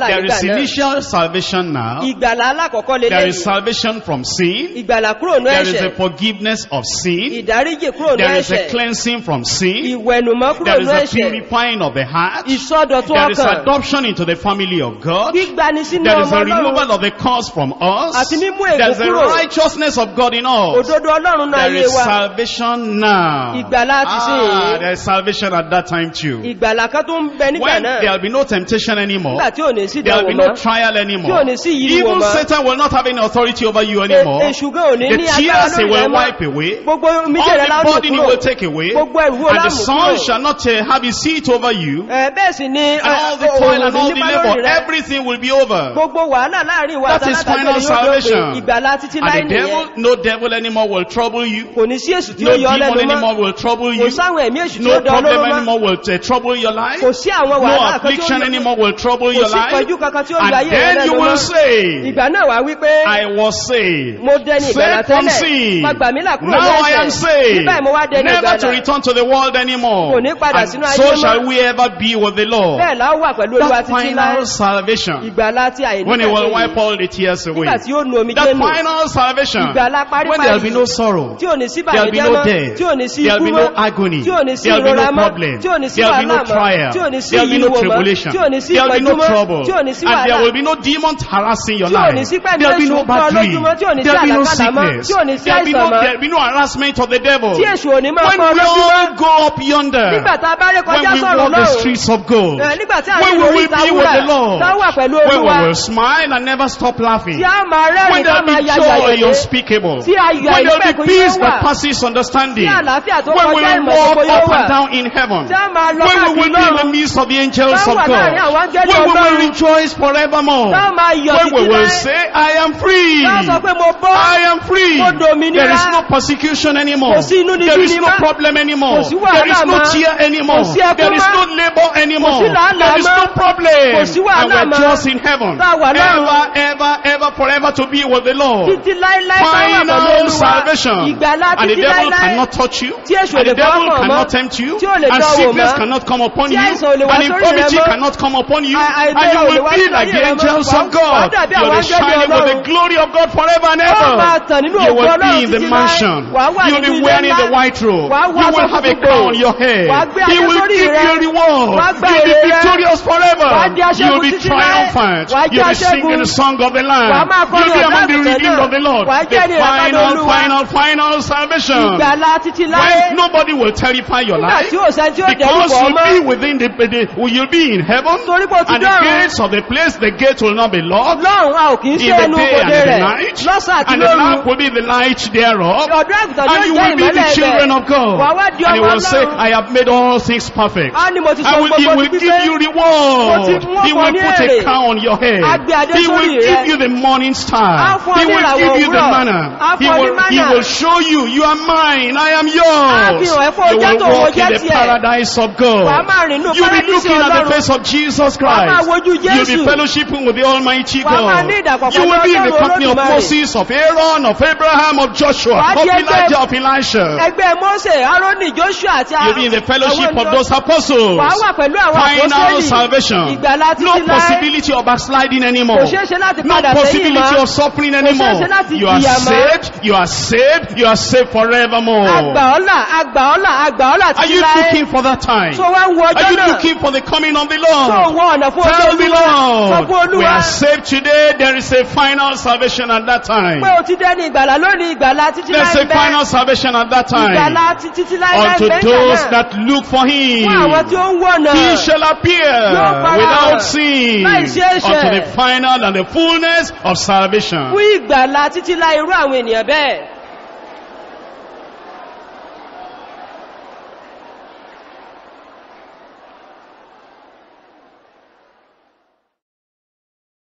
gbà There nígbà is náà initial salvation now. ìgbàlá alákọ̀ọ́kọ́ There is lélẹ́yìn salvation from sin. ìgbàlá kúrò ní There is a ẹ̀ṣẹ̀ forgiveness of sin. ìdáríjì kúrò ní There is a ẹ̀ṣẹ̀ cleansing from sin. ìwẹ̀nùmọ́ kúrò There ní is a ẹ̀ṣẹ̀ purifying of the heart. ìsọdọ̀tún There is ọkàn adoption into the family of God. gbígbani sínú There is ọmọ a ọlọ́run removal of the cause from us. Àti mímú ègún There is a kúrò. righteousness of God in us. òdodo ọlọ́run náà There ayé is wa salvation now. Ìgbàlá ti sí Ah, èyí. there is salvation at that time too. ìgbàlá kan tó ń bẹ nígbà When náà there will be no temptation anymore, nígbà tí ò ní sí there will ìdánwò be no mọ́ trial tí ò anymore. ní sí ìyíwò Even mọ́ Satan will not have any authority over you E- anymore. èṣù gan ò ní The ní agbára tears he lórí rẹ will mọ́ wipe away. gbogbo All omijé rẹ the láwọn burden he kúrò will take away. gbogbo ẹrù wo And the láàmú sun kúrò shall not uh, have his seat over you. Ẹ, bẹ́ẹ̀ sì ni And all the ẹ, toil òòrùn and all the nípa labor, lórí rẹ everything will be over. gbogbo wàhálà láàrin wa That is àtàlátàjọ final yóò dópin salvation. ìgbàlá títí láì And the devil, nìyẹn no devil anymore will trouble you. kò ní sí èṣù tí No ó yọ ọ́ demon lẹ́nu mọ́ anymore will trouble kò you. sáwọn ẹ̀mí èṣù tí ó No dán ọ problem lóró mọ́ anymore will uh, trouble your life. kò sí àwọn No wàhálà kan tí ó affliction yọ anymore will trouble kò your sí life. pẹ̀jú kankan tí ó yọ And ayé rẹ then you lẹ́nu will mọ́ say, ìgbà náà wà wípé I was saved. mo dẹni ìgbàlá Saved from tẹ́lẹ̀ sin. má gbà mí là kúrò Now I am lẹ́sẹ̀ saved. nígbà mo wá dẹni Never to ìgbàlá return to the world anymore. Kò ní padà And sínú ayé so mọ́. shall we ever be with the Lord. bẹ́ẹ̀ la ó wà pẹ̀lú olúwa That títí láé final salvation. ìgbàlá tí àyè When he will wipe nígbà all the tears away. tí ó nu omi That jẹ́nu final salvation. ìgbàlá When there will be paríparí no sorrow. tí ò ní sí There will be bàjẹ́ no mọ́ death. tí ò ní sí There will ikú be no mọ́ agony. tí ò ní sí There will be ìrora no mọ́ problem. tí ò ní sí There will be wàhálà no mọ́ trial. tí ò ní sí There will be no ìyíwò mọ́ tribulation. tí ò ní sí There will be ìpọ́njú no mọ́ trouble. tí ò ní sí And there wàhálà will be no demons harassing your tí ò life. ní sí pẹ̀lú There will be èṣù no kọ́ bad dream. lójúmọ́ tí ò ní sí There will be no àlàkàlà mọ́ sickness. tí ò ní sí There will be àìsàn no, mọ́ there will be no harassment of the devil. tí èṣù ò ní máa When kọ́ we lójúmọ́ all go up yonder. nígbà tá a bá ré When kọjá we sọ̀rọ̀ walk the lọ́rùn streets of gold. ẹ, nígbà tí a When rí we orí will be with ìtawúrà the Lord. táwà pẹ̀lú When we olúwa will smile and never stop laughing. tí a máa When rẹ́rìn there ká will máa be ya joy yàyàdé unspeakable. tí ayọ̀ When there will àìnípẹ̀kun be peace yóò that wà passes understanding. tí àlàáfíà tó When we kọjá will ìmọ̀ walk gbogbo yóò up wà and down in heaven. tí a máa lọ When we káàkiri will be in the lọ́run midst of the angels Tá of wà God. láàrin àwọn áńgẹ́lì When we will Ọlọ́run. rejoice forevermore. tá a máa yọ̀ When we títí will láé say, I am free. tá a sọ pé mo bọ́ I am free. Mo dòmìnira. There is no persecution anymore. Kò sí inú níbí There is ni no mọ́. problem anymore. Kò sí wàhálà There is no mọ́. tear anymore. Kò sí ẹkún There is mọ́. no labor anymore. Kò sí làálàá There is mọ́. no problem. Kò sí And wàhálà we're mọ́. just in heaven. Tá a wà lọ́run. Ever, ever, ever, forever to be with the Lord. títí láíláí tá a wà pẹ̀lú Final olúwa salvation. ìgbàlá And the títí devil láíláí cannot touch you. Tí èṣù ò And lè the devil fọwọ́ kàn cannot mọ́. tempt you. Tí ò lè And dánwò sickness mọ́. cannot come upon Tí you. àìsàn ò lè wá And sórí rẹ infirmity mọ́. cannot come upon you. Àì- And àìlera you ò lè will wá be sórí like the rẹ mọ́. angels Wà- of God. wà á dàbí You will àwọn be áńgẹ́lì shining with the Ọlọ́run. glory of God forever and Ó máa ever. tàn nínú You ògo will be Ọlọ́run in the títí láé. mansion. Wà á wà You will nínú be ilé wearing ńlá. the white robe. Wà á wọ You will aṣọ have a funfun crown gbòò. on your head. Wà á gbé He adé will sórí give rẹ. you a reward. Wà á gba You will èrè be rẹ. victorious forever. Wà á di aṣẹ́gun You will be títí láé. triumphant. Wà á You will be jẹ́ aṣẹ́gun. singing the song of the Wà á Lamb. máa You kọrin will be ọ̀gá among the àgùntàn redeemed náà. of the Lord. Wà á The jẹ́ ní ìràpadà final, Olúwa. final, final salvation. ìgbàlá títí láé When nobody will terrify your nígbà life. tí ò sẹ́ni tí ó dẹ̀rù Because bọ̀ you'll ọmọ be within the, the you'll be in heaven. torí pé o ti And the dọ́run gates of the place, the gate will not be locked. lọ́run a ò kì í In ṣe the ẹnu day and òde in the rẹ̀ night. lọ́sàn àti And the lóru lamp will be the light thereof. ọ̀dọ́ àgùntàn And you yóò jẹ́ will be the ìmọ́lẹ̀ children ẹ̀bẹ̀ of God. wà wá di And he ọmọ will say, ọlọ́run I have made all things perfect. á ní mo ti sọ I will, he gbogbo will ti give pípé you Mo ti reward. mú He ọkọ will ní put èrè. a crown on your head. Á gbé adé He will sórí give rẹ. you the morning Á star. fún ọ He ní will ìràwọ̀ give you the òwúrọ̀. manna. Á He fún ọ ní will, he manna. will show you, you are mine, I am Á yours. fi hàn ẹ́ pé o You jẹ́ will tòun, o walk in jẹ́ the tiẹ̀. paradise of wà á God. máa rìn nínú You'll be paradísì looking at the ọlọ́run face of Jesus Wà á máa Christ. wojú You'll be Jésù. fellowshipping with the Almighty Wà á máa God. ní ìdàpọ̀ You pẹ̀lú will be in the Ọlọ́run company of Olódùmarè. Moses, of Aaron, of Abraham, of Joshua, Wà á of jẹ́ ẹgbẹ́- Elijah, of Elisha. ẹgbẹ́ Mósè Árónì Jóṣúà àti You'll be in the fellowship àwọn of those apostles. wà á wà pẹ̀lú àwọn Final àpọ́sẹ́lì salvation. ìgbàlá No títí láé possibility of backsliding anymore. kò ṣeé ṣe láti No padà sẹ́yìn possibility mọ́ of suffering ṣeé anymore. ṣe láti You are jìyà mọ́. saved, you are saved, you are saved forevermore. àgbà ọ̀là àgbà ọ̀là àgbà ọ̀là Are títí you láé looking for that time? tó wá ń wo Are ọjọ́ you náà looking for the coming of the tó Lord? wọ ọ̀nà fún ọjọ́ Tell the olúwa sọ fún Lord, we olúwa are saved today. There is a final salvation at that time. pé o ti dẹ́ni ìgbàlá lónìí ìgbàlá títí There's láé a final salvation at that time. ìgbàlá títí láé láé Unto bẹ́ẹ̀ those náà that look for Him. fún àwọn tí ó ń wọ̀nà He shall appear Yóò farahàn without sin láì sí ẹ̀ṣẹ̀. unto the final and the fullness of salvation. fún ìgbàlá títí láé irú àwọn ènìyàn bẹ́ẹ̀